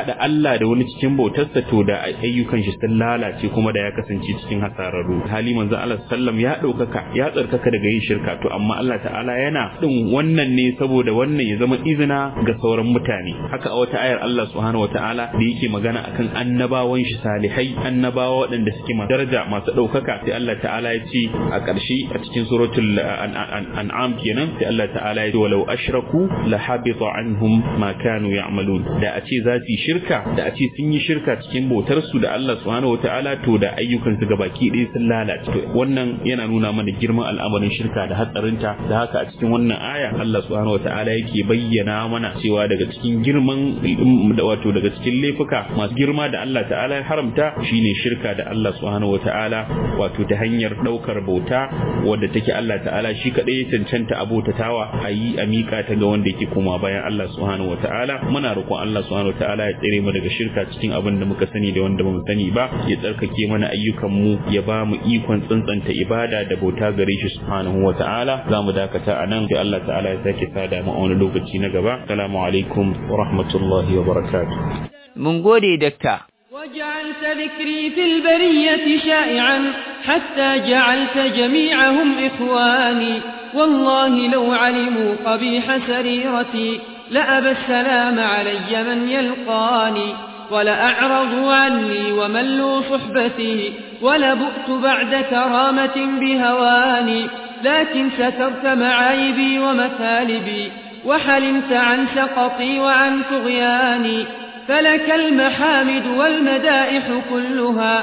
S6: hada Allah da wani cikin bautarsa to da ayyukan shi sun lalace kuma da ya kasance cikin hasararru hali manzo Allah sallam ya daukaka ya tsarkaka daga yin shirka to amma Allah ta'ala yana din wannan ne saboda wannan ya zama izina ga sauran mutane haka a wata ayar Allah subhanahu wataala da yake magana akan annabawan shi salihai annabawa waɗanda suke masu daraja masu daukaka sai Allah ta'ala ya ce a ƙarshe a cikin suratul an'am kenan sai Allah ta'ala ya ce walau ashraku la habita anhum ma kanu ya'malun da a ce za su yi shirka da a ce sun yi shirka cikin bautar su da Allah subhanahu wataala to da ayyukan su gabaki ɗaya sun lalace to wannan yana nuna mana girman al'amarin shirka da hatsarinta da haka a cikin wannan aya Allah subhanahu wataala yake bayyana mana cewa daga cikin girman da wato daga cikin laifuka masu girma da Allah ta'ala ya haramta shine shirka da Allah subhanahu wataala wato ta hanyar daukar bauta wadda take Allah ta'ala shi kadai ya cancanta abotatawa a yi a miƙa ta ga wanda yake koma bayan Allah subhanahu wataala muna roƙon Allah subhanahu wataala ya tsere mu daga shirka cikin abin da muka sani da wanda bamu sani ba ya tsarkake mana ayyukan mu ya ba mu ikon tsantsanta ibada da bauta gare shi subhanahu wataala za mu dakata a nan sai Allah ta'ala ya sake sada mu a wani lokaci na gaba assalamu alaikum wa rahmatullahi wa barakatuh
S2: mun gode dakta
S1: وجعلت ذكري في البرية شائعا حتى جعلت جميعهم إخواني والله لو علموا قبيح سريرتي لأبى السلام علي من يلقاني ولأعرضوا عني وملوا صحبتي ولبؤت بعد كرامة بهواني لكن سترت معايبي ومثالبي وحلمت عن سقطي وعن طغياني فلك المحامد والمدائح كلها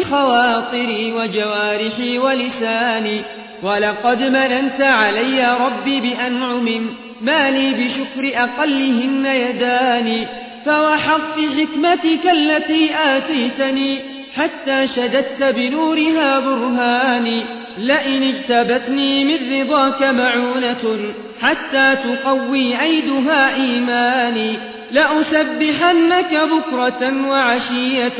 S1: بخواطري وجوارحي ولساني ولقد مننت علي ربي بأنعم ما لي بشكر أقلهن يداني فوحظت حكمتك التي آتيتني حتى شددت بنورها برهاني لئن اجتبتني من رضاك معونة حتى تقوي عيدها إيماني لأسبحنك بكرة وعشية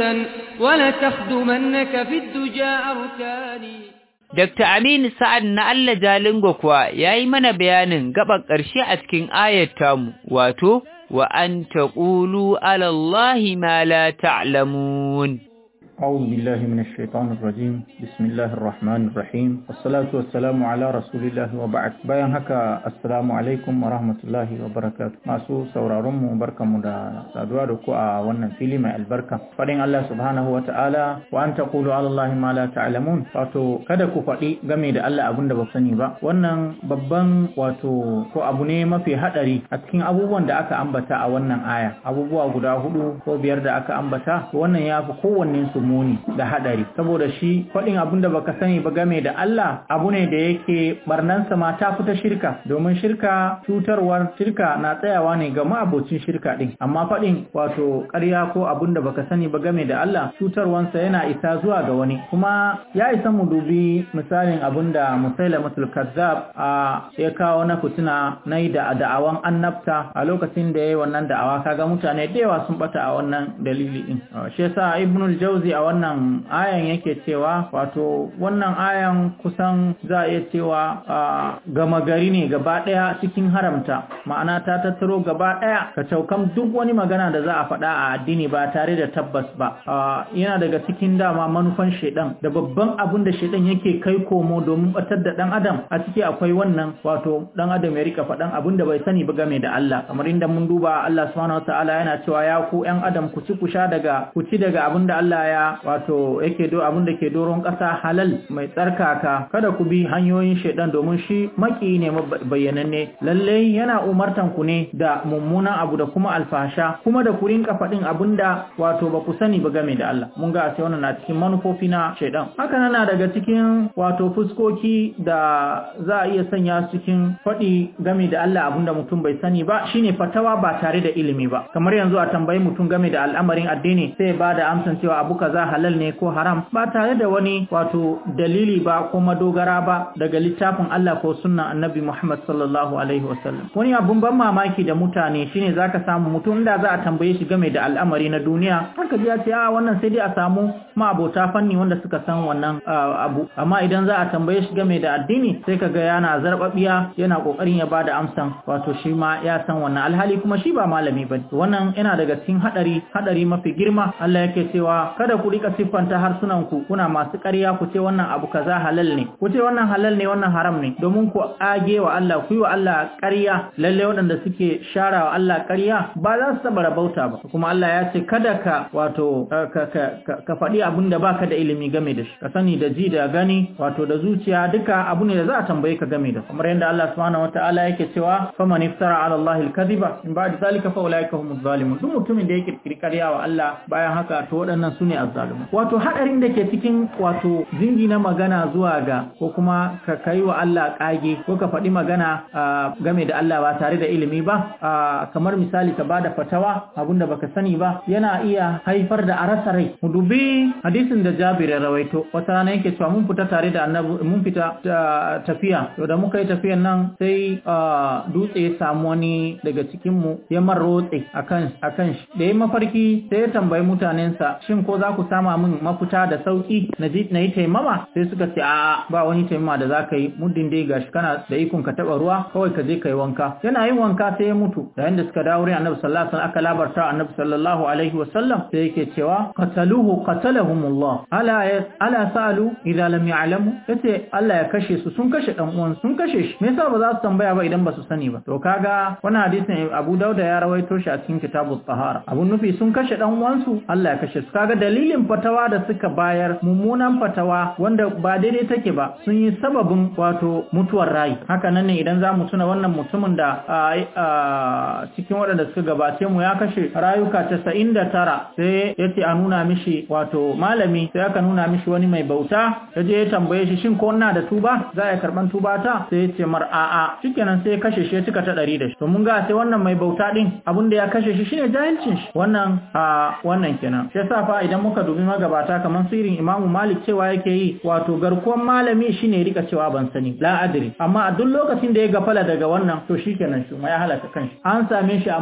S1: ولتخدمنك في الدجى أركاني
S2: Dr. Aminu Sa'ad na Allah Jalingo kuwa ya yi mana bayanin gaban ƙarshe a cikin ayat tamu, wato, wa an taƙulu alallahi ma la ta'lamun.
S7: أعوذ بالله من الشيطان الرجيم بسم الله الرحمن الرحيم والصلاة والسلام على رسول الله وبعد bayan haka assalamu alaikum wa rahmatullahi wa barakatuh masu sauraron mu barkamu da saduwa da ku a wannan fili mai albarka fadin Allah subhanahu wa ta'ala wa an taqulu ala Allah ma la ta'lamun wato kada ku faɗi game da Allah abin da ba sani ba wannan babban wato ko abu ne mafi hadari a cikin abubuwan da aka ambata a wannan aya abubuwa guda hudu ko biyar da aka ambata wannan ya fi kowanne su muni da hadari saboda shi faɗin abin da baka sani ba game da Allah abu ne da yake barnansa ma ta fita shirka domin shirka cutarwar shirka na tsayawa ne ga ma'abocin shirka din amma faɗin wato ƙarya ko abin da baka sani ba game da Allah cutarwansa yana isa zuwa ga wani kuma ya isa mu dubi misalin abin da musailamatul kazzab a ya kawo na fitina na yi da da'awan annabta a lokacin da ya yi wannan da'awa kaga mutane da yawa sun bata a wannan dalili din shi yasa ibnul jauzi a wannan ayan yake cewa wato wannan ayan kusan za a iya cewa gama gari ne gaba ɗaya cikin haramta ma'ana ta tattaro gaba ɗaya ka caukan duk wani magana da za a faɗa a addini ba tare da tabbas ba yana daga cikin dama manufan shaidan da babban abin da shaidan yake kai komo domin batar da ɗan adam a ciki akwai wannan wato ɗan adam ya rika faɗan abin da bai sani ba game da Allah kamar inda mun duba Allah subhanahu wataala yana cewa ya ku ƴan adam ku ci ku sha daga ku ci daga abin da Allah ya wato yake do abin da ke doron ƙasa halal mai tsarkaka kada ku bi hanyoyin shaidan domin shi maki ne bayyananne lalle yana umartan ku ne da mummunan abu da kuma alfasha kuma da ku rinka faɗin abin da wato ba ku sani ba game da Allah mun ga sai wannan na cikin manufofi na shaidan haka na daga cikin wato fuskoki da za a iya sanya cikin faɗi game da Allah abin da mutum bai sani ba shine fatawa ba tare da ilimi ba kamar yanzu a tambayi mutum game da al'amarin addini sai ba da amsan cewa abu kaza halal ne ko haram ba tare da wani wato dalili ba ko madogara ba daga littafin Allah ko sunnan annabi Muhammad sallallahu alaihi wasallam wani abun ban mamaki da mutane shine zaka samu mutum da za a tambaye shi game da al'amari na duniya haka ji ya ce a wannan sai dai a samu ma'abota fanni wanda suka san wannan abu amma idan za a tambaye shi game da addini sai kaga yana zarbabiya yana kokarin ya bada amsan wato shi ma ya san wannan alhali kuma shi ba malami bane wannan yana daga cikin hadari hadari mafi girma Allah yake cewa kada ku rika siffanta harsunan ku kuna masu ƙarya ku ce wannan abu kaza halal ne ku ce wannan halal ne wannan haram ne domin ku age wa Allah ku yi wa Allah ƙarya lalle waɗanda suke shara wa Allah ƙarya ba za su taɓa rabauta ba kuma Allah ya ce kada ka wato ka faɗi abin da baka da ilimi game da shi ka sani da ji da gani wato da zuciya duka abu ne da za a tambaye ka game da kamar yadda Allah subhanahu wataala yake cewa faman iftara ala Allah al-kadhiba in ba'da zalika fa ulaika humuz zalimun duk mutumin da ya kirkiri ƙarya wa Allah bayan haka to waɗannan sune azzalimun wato hadarin da ke cikin wato zingi na magana zuwa ga ko kuma ka kai wa Allah kage ko ka faɗi magana game da Allah ba tare da ilimi ba kamar misali ka bada fatawa abinda baka sani ba yana iya haifar da arasa rai mu dubi hadisin da Jabir ya rawaito wata rana yake cewa mun fita tare da annabi mun fita tafiya to da muka yi tafiyan nan sai dutse ya samu wani daga cikin mu ya marrotse akan akan shi da ya mafarki sai ya tambayi mutanensa shin ko za ku sama min mafita da sauki na ji na yi taimama sai suka ce a ba wani taimama da za ka yi muddin dai gashi kana da ikon ka taba ruwa kawai ka je ka yi wanka yana yin wanka sai ya mutu yayin da suka dawo wurin annabi sallallahu alaihi wasallam aka labarta annabi sallallahu alaihi wasallam sai yake cewa qataluhu qatalahumullah ala ala salu idza lam ya'lamu yace Allah ya kashe su sun kashe dan uwan sun kashe shi me yasa ba za su tambaya ba idan ba su sani ba to kaga wannan hadisin Abu Dawud ya rawaito shi a cikin kitabut tahara abun nufi sun kashe dan uwan su Allah ya kashe su kaga dalilin fatawa da suka bayar mummunan fatawa wanda ba daidai take ba sun yi sababin wato mutuwar rai haka nan ne idan za mu tuna wannan mutumin da cikin waɗanda suka gabace mu ya kashe rayuka casa'in da tara sai ya ce a nuna mishi wato malami sai aka nuna mishi wani mai bauta ya je ya tambaye shi shin ko ina da tuba za a karɓan tuba ta sai ya ce mar a'a shikenan sai ya kashe shi ya cika ta ɗari da shi to mun ga sai wannan mai bauta ɗin abin da ya kashe shi shine jahilcin shi wannan a wannan kenan shi yasa fa idan muka dubi magabata kamar sirin imamu malik cewa yake yi wato garkuwan malami shine rika cewa ban sani la adri amma a duk lokacin da ya gafala daga wannan to shikenan shi ma ya halaka kanshi an same shi a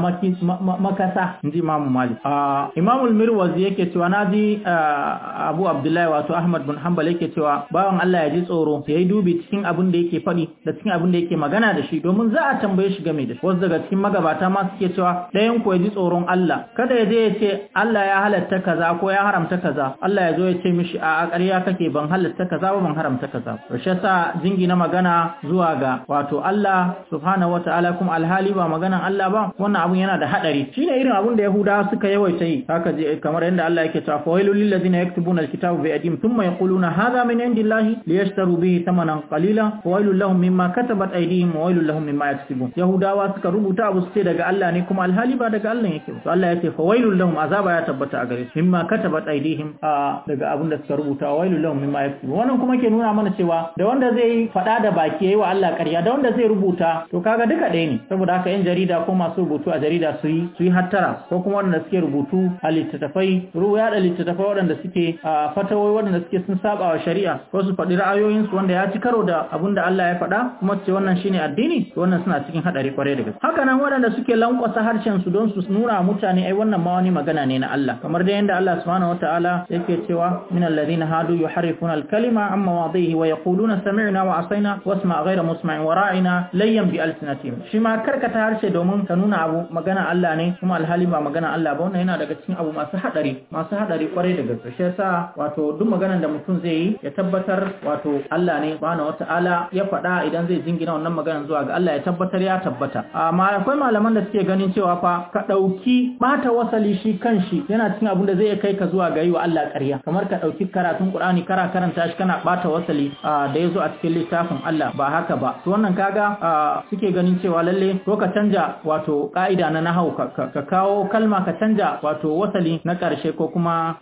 S7: makasa inji imamu malik imamu mirwazi yake cewa naji abu abdullahi wato ahmad bin hanbal yake cewa bawan Allah ya ji tsoro ya yi dubi cikin abin da yake faɗi da cikin abin da yake magana da shi domin za a tambaye shi game da shi wasu daga cikin magabata ma suke cewa ɗayan ku ya ji tsoron Allah kada ya je ya ce Allah ya halatta kaza ko ya haramta kaza Allah ya zo ya ce mishi a ƙarya kake ban halatta kaza ba ban haramta kaza to shi yasa jingina magana zuwa ga wato Allah subhanahu wataala kuma alhali ba maganan Allah ba wannan abun yana da hadari shine irin abun da Yahudawa suka yawaita yi haka je kamar yadda Allah yake cewa fawailul lil ladina yaktubuna alkitaba bi adim thumma yaquluna hadha min indillahi liyashtaru bihi thamanan qalila fawailul lahum mimma katabat aydihim wa wailul lahum mimma yaksibun Yahudawa suka rubuta abu su ce daga Allah ne kuma alhali ba daga Allah yake to Allah yake fawailul lahum azaba ya tabbata a gare su mimma katabat aydihim daga abun da suka rubuta wa wailul lahum mimma yaksibun wannan kuma ke nuna mana cewa da wanda zai fada da baki yayi wa Allah ƙarya da wanda zai rubuta to kaga duka ɗaya ne saboda haka yan jarida ko masu rubutu a jarida su yi su yi hattara ko kuma waɗanda suke rubutu a littattafai ruwa yaɗa littattafai waɗanda suke a fatawai waɗanda suke sun saba wa shari'a ko su faɗi ra'ayoyinsu wanda ya ci karo da abin da Allah ya faɗa kuma su ce wannan shine addini to wannan suna cikin haɗari kwarai da gaske haka nan waɗanda suke lankwasa harshen su don su nuna wa mutane ai wannan ma wani magana ne na Allah kamar da yanda Allah subhanahu wataala yake cewa min alladhina hadu yuharrifuna al-kalima amma mawadhihi wa yaquluna sami'na wa asaina wasma ghayra musma'in wa ra'ina layyan bi alsinatihim shi ma karkata harshe domin ka nuna abu magana Allah ne kuma alhali ba magana Allah ba wannan yana daga cikin abu masu hadari masu hadari kwarai da gaske shi yasa wato duk maganar da mutum zai yi ya tabbatar wato Allah ne subhanahu wata'ala ya faɗa idan zai jingina wannan maganar zuwa ga Allah ya tabbatar ya tabbata amma akwai malaman da suke ganin cewa fa ka ɗauki bata wasali shi kanshi yana cikin abin da zai kai ka zuwa ga yi wa Allah ƙarya kamar ka ɗauki karatun Qur'ani kara karanta shi kana bata wasali da ya zo a cikin littafin Allah ba haka ba to wannan kaga suke ganin cewa lalle ko ka canja wato ka'ida na nahau ka kawo kalma ka canja wato wasali na ƙarshe ko kuma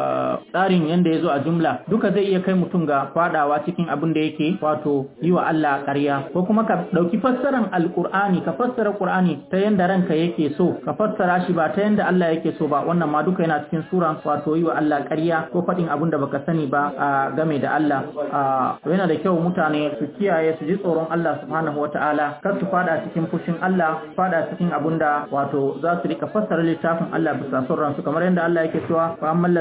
S7: tsarin yanda ya zo a jumla duka zai iya kai mutum ga fadawa cikin abin da yake wato yi wa Allah ƙarya ko kuma ka ɗauki fassaran alƙur'ani ka fassara ƙur'ani ta yanda ranka yake so ka fassara shi ba ta yanda Allah yake so ba wannan ma duka yana cikin sura wato yi wa Allah ƙarya ko faɗin abin da baka sani ba a game da Allah yana da kyau mutane su kiyaye su ji tsoron Allah subhanahu wata'ala kar su fada cikin fushin Allah fada cikin abin da wato za su rika fassara littafin Allah bisa son ransu kamar yadda Allah yake cewa fa ammal ladina fi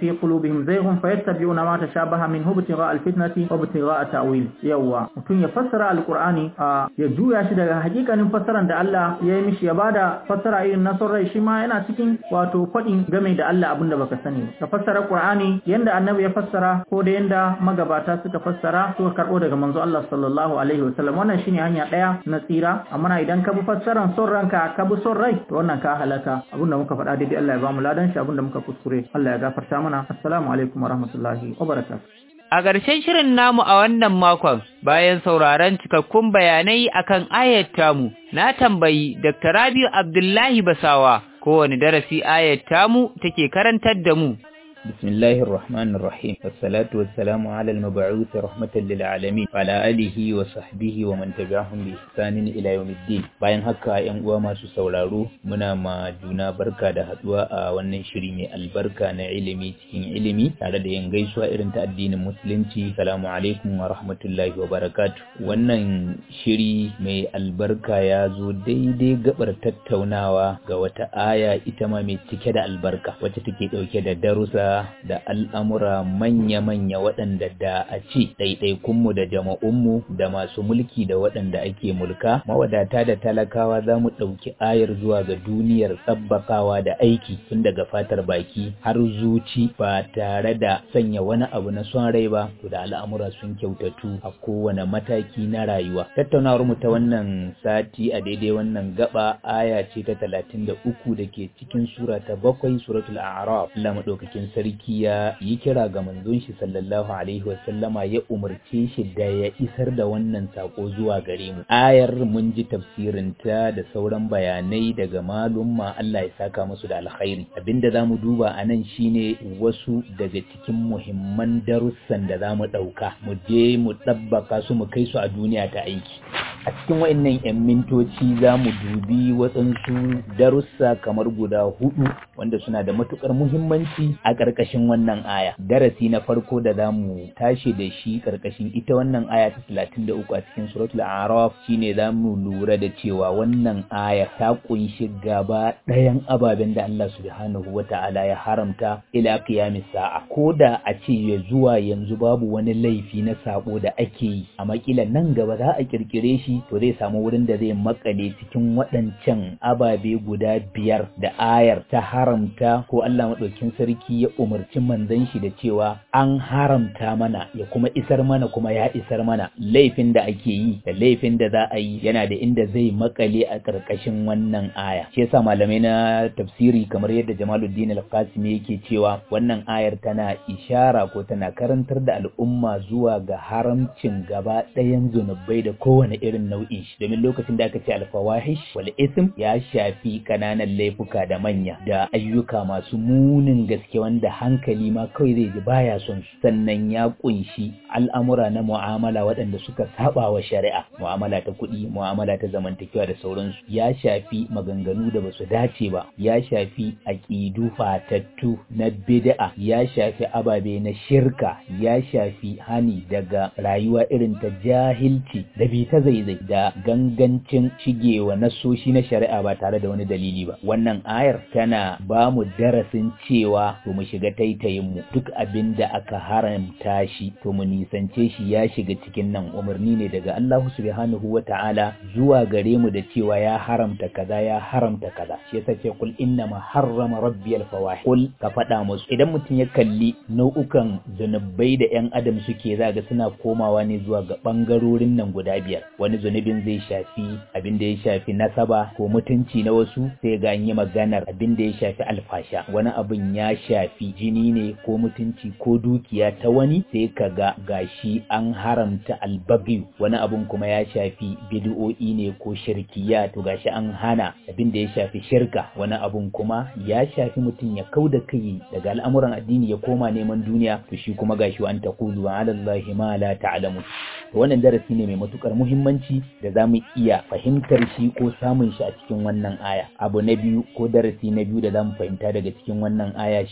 S7: fi qulubihim zayghun fayattabi'una ma tashabaha minhu ibtigha'a alfitnati wa ibtigha'a ta'wil yawa mutum ya fassara alqur'ani ya juya shi daga hakikanin fassaran da Allah ya yi mishi ya bada fassara irin na son rai shi ma yana cikin wato faɗin game da Allah abinda baka sani ka fassara qur'ani yanda annabi ya fassara ko da yanda magabata suka fassara suka karbo daga manzo Allah sallallahu alaihi wasallam wannan shine hanya daya na tsira amma idan ka bi fassaran son ranka ka bi son rai to wannan ka halaka abinda muka faɗa daidai Allah ya bamu ladan shi abinda muka kuskure Allah ya gafarta mana assalamu alaikum warahmatullahi wabarakatuh
S2: A ƙarshen shirin namu a wannan makon, bayan sauraron cikakkun bayanai akan ayat tamu, na tambayi Dr. Rabiu Abdullahi Basawa kowane darasi ayat tamu take karantar da mu.
S8: بسم الله الرحمن الرحيم والصلاة والسلام على المبعوث رحمة للعالمين وعلى آله وصحبه ومن تبعهم بإحسان إلى يوم الدين bayan haka ‘yan uwa masu sauraro muna ma juna barka da haduwa a wannan shiri mai albarka na ilimi cikin ilimi tare da yin gaisuwa irin ta addinin musulunci salamu alaikum wa rahmatullahi wa barakatu wannan shiri mai albarka ya zo daidai gabar tattaunawa ga wata aya ita ma mai cike da albarka wacce take dauke da darussa da al'amura manya-manya waɗanda da a ce ɗaiɗaikunmu da jama'unmu da masu mulki da waɗanda ake mulka mawadata da talakawa za mu ɗauki ayar zuwa ga duniyar tsabbakawa da aiki tun daga fatar baki har zuci ba tare da sanya wani abu na son rai ba to da al'amura sun kyautatu a kowane mataki na rayuwa tattaunawar mu ta wannan sati a daidai wannan gaba aya ce ta talatin da uku da ke cikin sura ta bakwai suratul a'raf Allah madaukakin sarki ya yi kira ga manzon shi sallallahu alaihi wasallama ya umarce shi da ya isar da wannan sako zuwa gare mu ayar mun ji tafsirin ta da sauran bayanai daga malumma Allah ya saka musu da alkhairi abinda zamu duba a nan shine wasu daga cikin muhimman darussan da zamu dauka mu je mu tabbaka su mu kai su a duniya ta aiki a cikin wayannan yan mintoci zamu dubi waɗansu darussa kamar guda hudu wanda suna da matukar muhimmanci a ƙarƙashin wannan aya darasi na farko da zamu tashi da shi ƙarƙashin ita wannan aya ta 33 a cikin suratul a'raf shine zamu lura da cewa wannan aya ta kunshi gaba ɗayan ababen da Allah subhanahu wata'ala ya haramta ila qiyamis sa'a ko da a ce ya zuwa yanzu babu wani laifi na sabo da ake yi a makila nan gaba za a kirkire shi to zai samu wurin da zai makale cikin waɗancan ababe guda biyar da ayar ta haramta ko Allah maɗaukin sarki ya umarci manzon shi da cewa an haramta mana ya kuma isar mana kuma ya isar mana laifin da ake yi da laifin da za a yi yana da inda zai makale a ƙarƙashin wannan aya shi yasa malamai na tafsiri kamar yadda Jamaluddin Al-Qasimi yake cewa wannan ayar tana ishara ko tana karantar da al'umma zuwa ga haramcin gaba ɗayan zunubai da kowane irin nau'in shi domin lokacin da aka ce alfawahish wal ism ya shafi kananan laifuka da manya da ayyuka masu munin gaske wanda hankali ma kawai zai ji baya son su sannan ya kunshi al'amura na mu'amala waɗanda suka saba wa shari'a mu'amala ta kuɗi mu'amala ta zamantakewa da sauransu ya shafi maganganu da basu dace ba ya shafi aƙidu fatattu na bid'a ya shafi ababe na shirka ya shafi hani daga rayuwa irin ta jahilci da bi ta zaizai da gangancin shigewa nasoshi na shari'a ba tare da wani dalili ba wannan ayar tana ba mu darasin cewa to mu shiga taitayin mu duk abin da aka haramta shi to mu nisance shi ya shiga cikin nan umarni ne daga Allah subhanahu wa ta'ala zuwa gare mu da cewa ya haramta kaza ya haramta kaza shi yasa ce kul inna ma harrama rabbi al fawahish kul ka faɗa musu idan mutum ya kalli nau'ukan zunubai da yan adam suke zaga suna komawa ne zuwa ga bangarorin nan guda biyar wani zunubin zai shafi abin da ya shafi nasaba ko mutunci na wasu sai ga an yi maganar abin da ya shafi alfasha wani abin ya shafi jini ne ko mutunci ko dukiya ta wani sai ka ga gashi an haramta albabi wani abin kuma ya shafi bid'o'i ne ko shirkiya to gashi an hana abin da ya shafi shirka wani abin kuma ya shafi mutum ya kau da kai daga al'amuran addini ya koma neman duniya to shi kuma gashi an taqulu ala allahi ma la ta'lamu to wannan darasi ne mai matukar muhimmanci da zamu iya fahimtar shi ko samun shi a cikin wannan aya abu na biyu ko darasi na biyu da zamu fahimta daga cikin wannan aya shine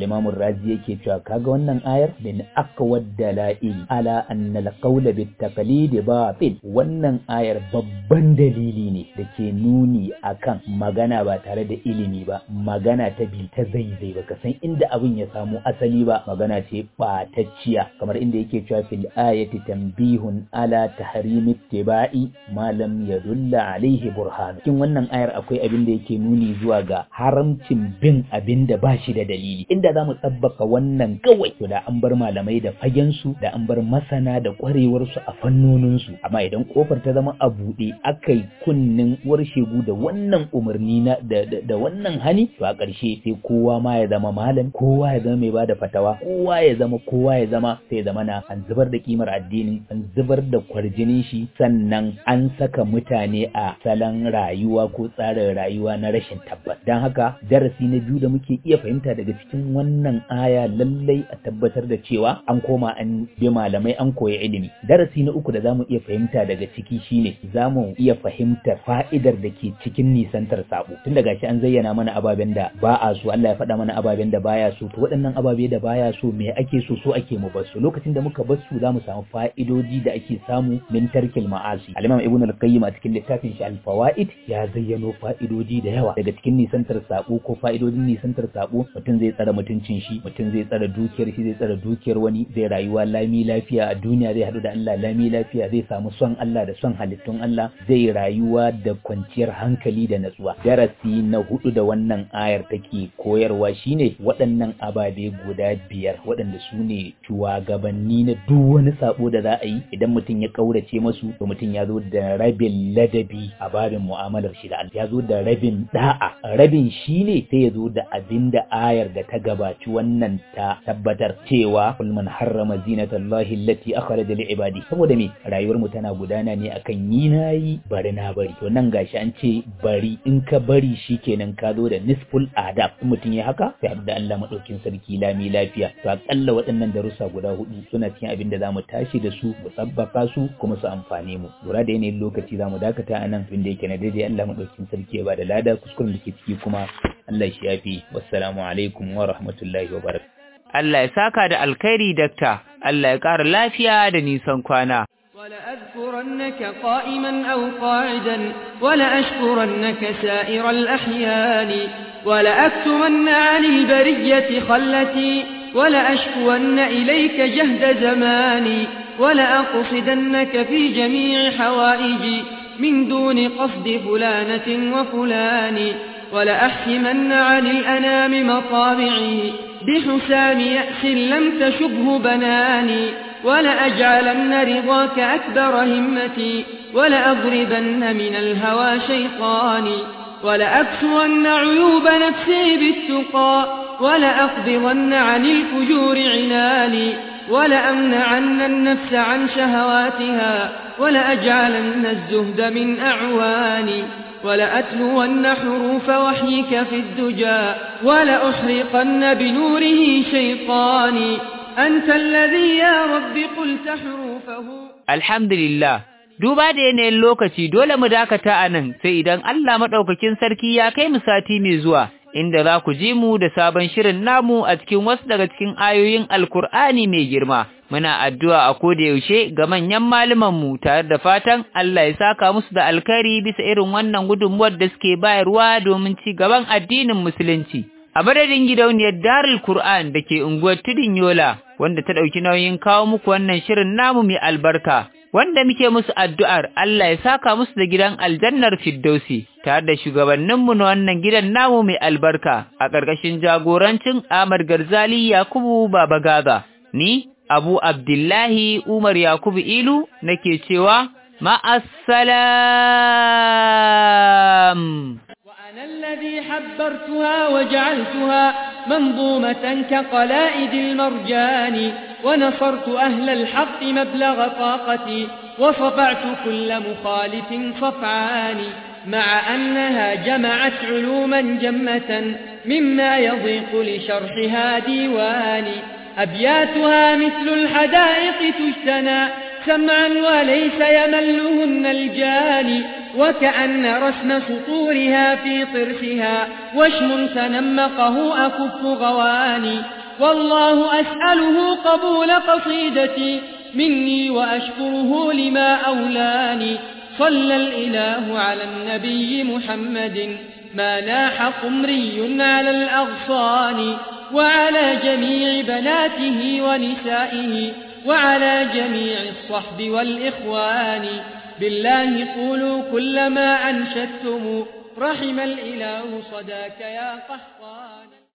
S8: al-Imam Razi yake cewa kaga wannan ayar min aqwad dalail ala anna al-qawl bit taqlid batil wannan ayar babban dalili ne da ke nuni akan magana ba tare da ilimi ba magana ta bi ta zaizai ba ka san inda abin ya samu asali ba magana ce ɓatacciya kamar inda yake cewa fil ayati tanbihun ala tahrimi ittiba'i ma lam yadulla alaihi burhan cikin wannan ayar akwai abin da yake nuni zuwa ga haramcin bin abin da ba shi da dalili inda za mu tsabbaka wannan kawai to da an bar malamai da fagen su da an bar masana da kwarewar su a fannonin su amma idan kofar ta zama a buɗe akai kunnin uwar shegu da wannan umarni na da, da, da wannan hani to a ƙarshe sai kowa ma ya zama malam kowa ya zama mai bada fatawa kowa ya zama kowa ya zama sai ya zama na an zubar da kimar addinin an zubar da kwarjinin shi sannan an saka mutane a salon rayuwa ko tsarin rayuwa na rashin tabbas don haka darasi na biyu da muke iya fahimta daga cikin wannan aya lallai a tabbatar da cewa an koma an bi malamai an koyi ilimi darasi na uku da zamu iya fahimta daga ciki shine zamu iya fahimtar fa'idar da ke cikin nisantar sabo tun daga shi an zayyana mana ababen da ba a so Allah ya faɗa mana ababen da baya so to waɗannan ababe da baya so me ake so so ake mu basu lokacin da muka basu zamu samu fa'idoji da ake samu min tarkil ma'asi al-imam ibn al-qayyim a cikin littafin shi al-fawaid ya zayyano fa'idoji da yawa daga cikin nisantar sabo ko fa'idojin nisantar sabo mutum zai tsara mutuncin shi mutum zai tsara dukiyar shi zai tsara dukiyar wani zai rayuwa lami lafiya a duniya zai haɗu da Allah lami lafiya zai samu son Allah da son halittun Allah zai rayuwa da kwanciyar hankali da natsuwa darasi na hudu da wannan ayar take koyarwa shine waɗannan ababe guda biyar waɗanda su ne shugabanni na duk wani sabo da za a yi idan mutum ya kaurace masu to mutum ya zo da rabin ladabi a babin mu'amalar shi da Allah ya zo da rabin da'a rabin shine sai ya zo da abin da ayar da ta gabaci wannan ta tabbatar cewa kul man harrama zinatallahi allati akhraja li ibadi saboda me rayuwar mu tana gudana ne akan yi nayi bari na bari to nan gashi an ce bari in ka bari shikenan ka zo da nisful adab in mutum ya haka sai da Allah madaukin sarki lami lafiya to akalla waɗannan darussa guda hudu suna cikin abin da zamu tashi da su mu tsabbaka su kuma su amfane mu lura da yanayin lokaci zamu dakata a nan abin da yake na daidai Allah madaukin sarki ya bada lada kuskuren da ke ciki kuma Allah shi yafi wassalamu alaikum wa rahmatullahi wa barakatuh
S2: Allah ya saka da alkhairi dakta Allah ya ƙara lafiya da nisan kwana
S1: ولأذكرنك قائما أو قاعدا ولأشكرنك سائر الأحيان ولأكتمن عن البرية خلتي ولأشكون إليك جهد زماني ولأقصدنك في جميع حوائجي من دون قصد فلانة وفلان ولأحكمن عن الأنام مطامعي بحسام يأس لم تشبه بناني ولأجعلن رضاك أكبر همتي ولأضربن من الهوى شيطاني ولأكسون عيوب نفسي بالتقى ولأقبضن عن الفجور عناني ولأمنعن النفس عن شهواتها ولأجعلن الزهد من أعواني ولأتلون حروف وحيك في الدجى ولأحرقن بنوره شيطاني أنت الذي يا رب قلت حروفه
S2: الحمد لله duba da yanayin lokaci dole mu dakata a nan sai idan Allah maɗaukakin sarki ya kai mu sati mai zuwa inda za ku ji mu da sabon shirin namu a cikin wasu daga cikin ayoyin alkur'ani mai girma muna addu'a a koda yaushe ga manyan mu tare da fatan Allah ya saka musu da alkhairi bisa irin wannan gudunmuwar da suke bayarwa domin ci gaban addinin musulunci a madadin gidauniyar Darul Qur'an da ke unguwar Tudun Yola wanda ta ɗauki nauyin kawo muku wannan shirin namu mai albarka wanda muke musu addu'ar Allah ya saka musu da gidan aljannar Firdausi tare da shugabanninmu na wannan gidan namu mai albarka a ƙarƙashin jagorancin Ahmad Garzali Yakubu Baba Gaga ni Abu Abdullahi Umar Yakubu Ilu nake cewa ma'assalam
S1: وأنا الذي حبرتها وجعلتها منظومة كقلائد المرجان ونصرت أهل الحق مبلغ طاقتي وصفعت كل مخالف صفعان مع أنها جمعت علوما جمة مما يضيق لشرحها ديواني أبياتها مثل الحدائق تجتنى سمعا وليس يملهن الجاني وكأن رسم سطورها في طرفها وشم تنمقه أكف غواني والله أسأله قبول قصيدتي مني وأشكره لما أولاني صلى الإله على النبي محمد ما ناح قمري على الأغصان وعلى جميع بناته ونسائه وعلى جميع الصحب والإخوان بالله قولوا كل ما أنشدتم رحم الإله صداك يا قحطان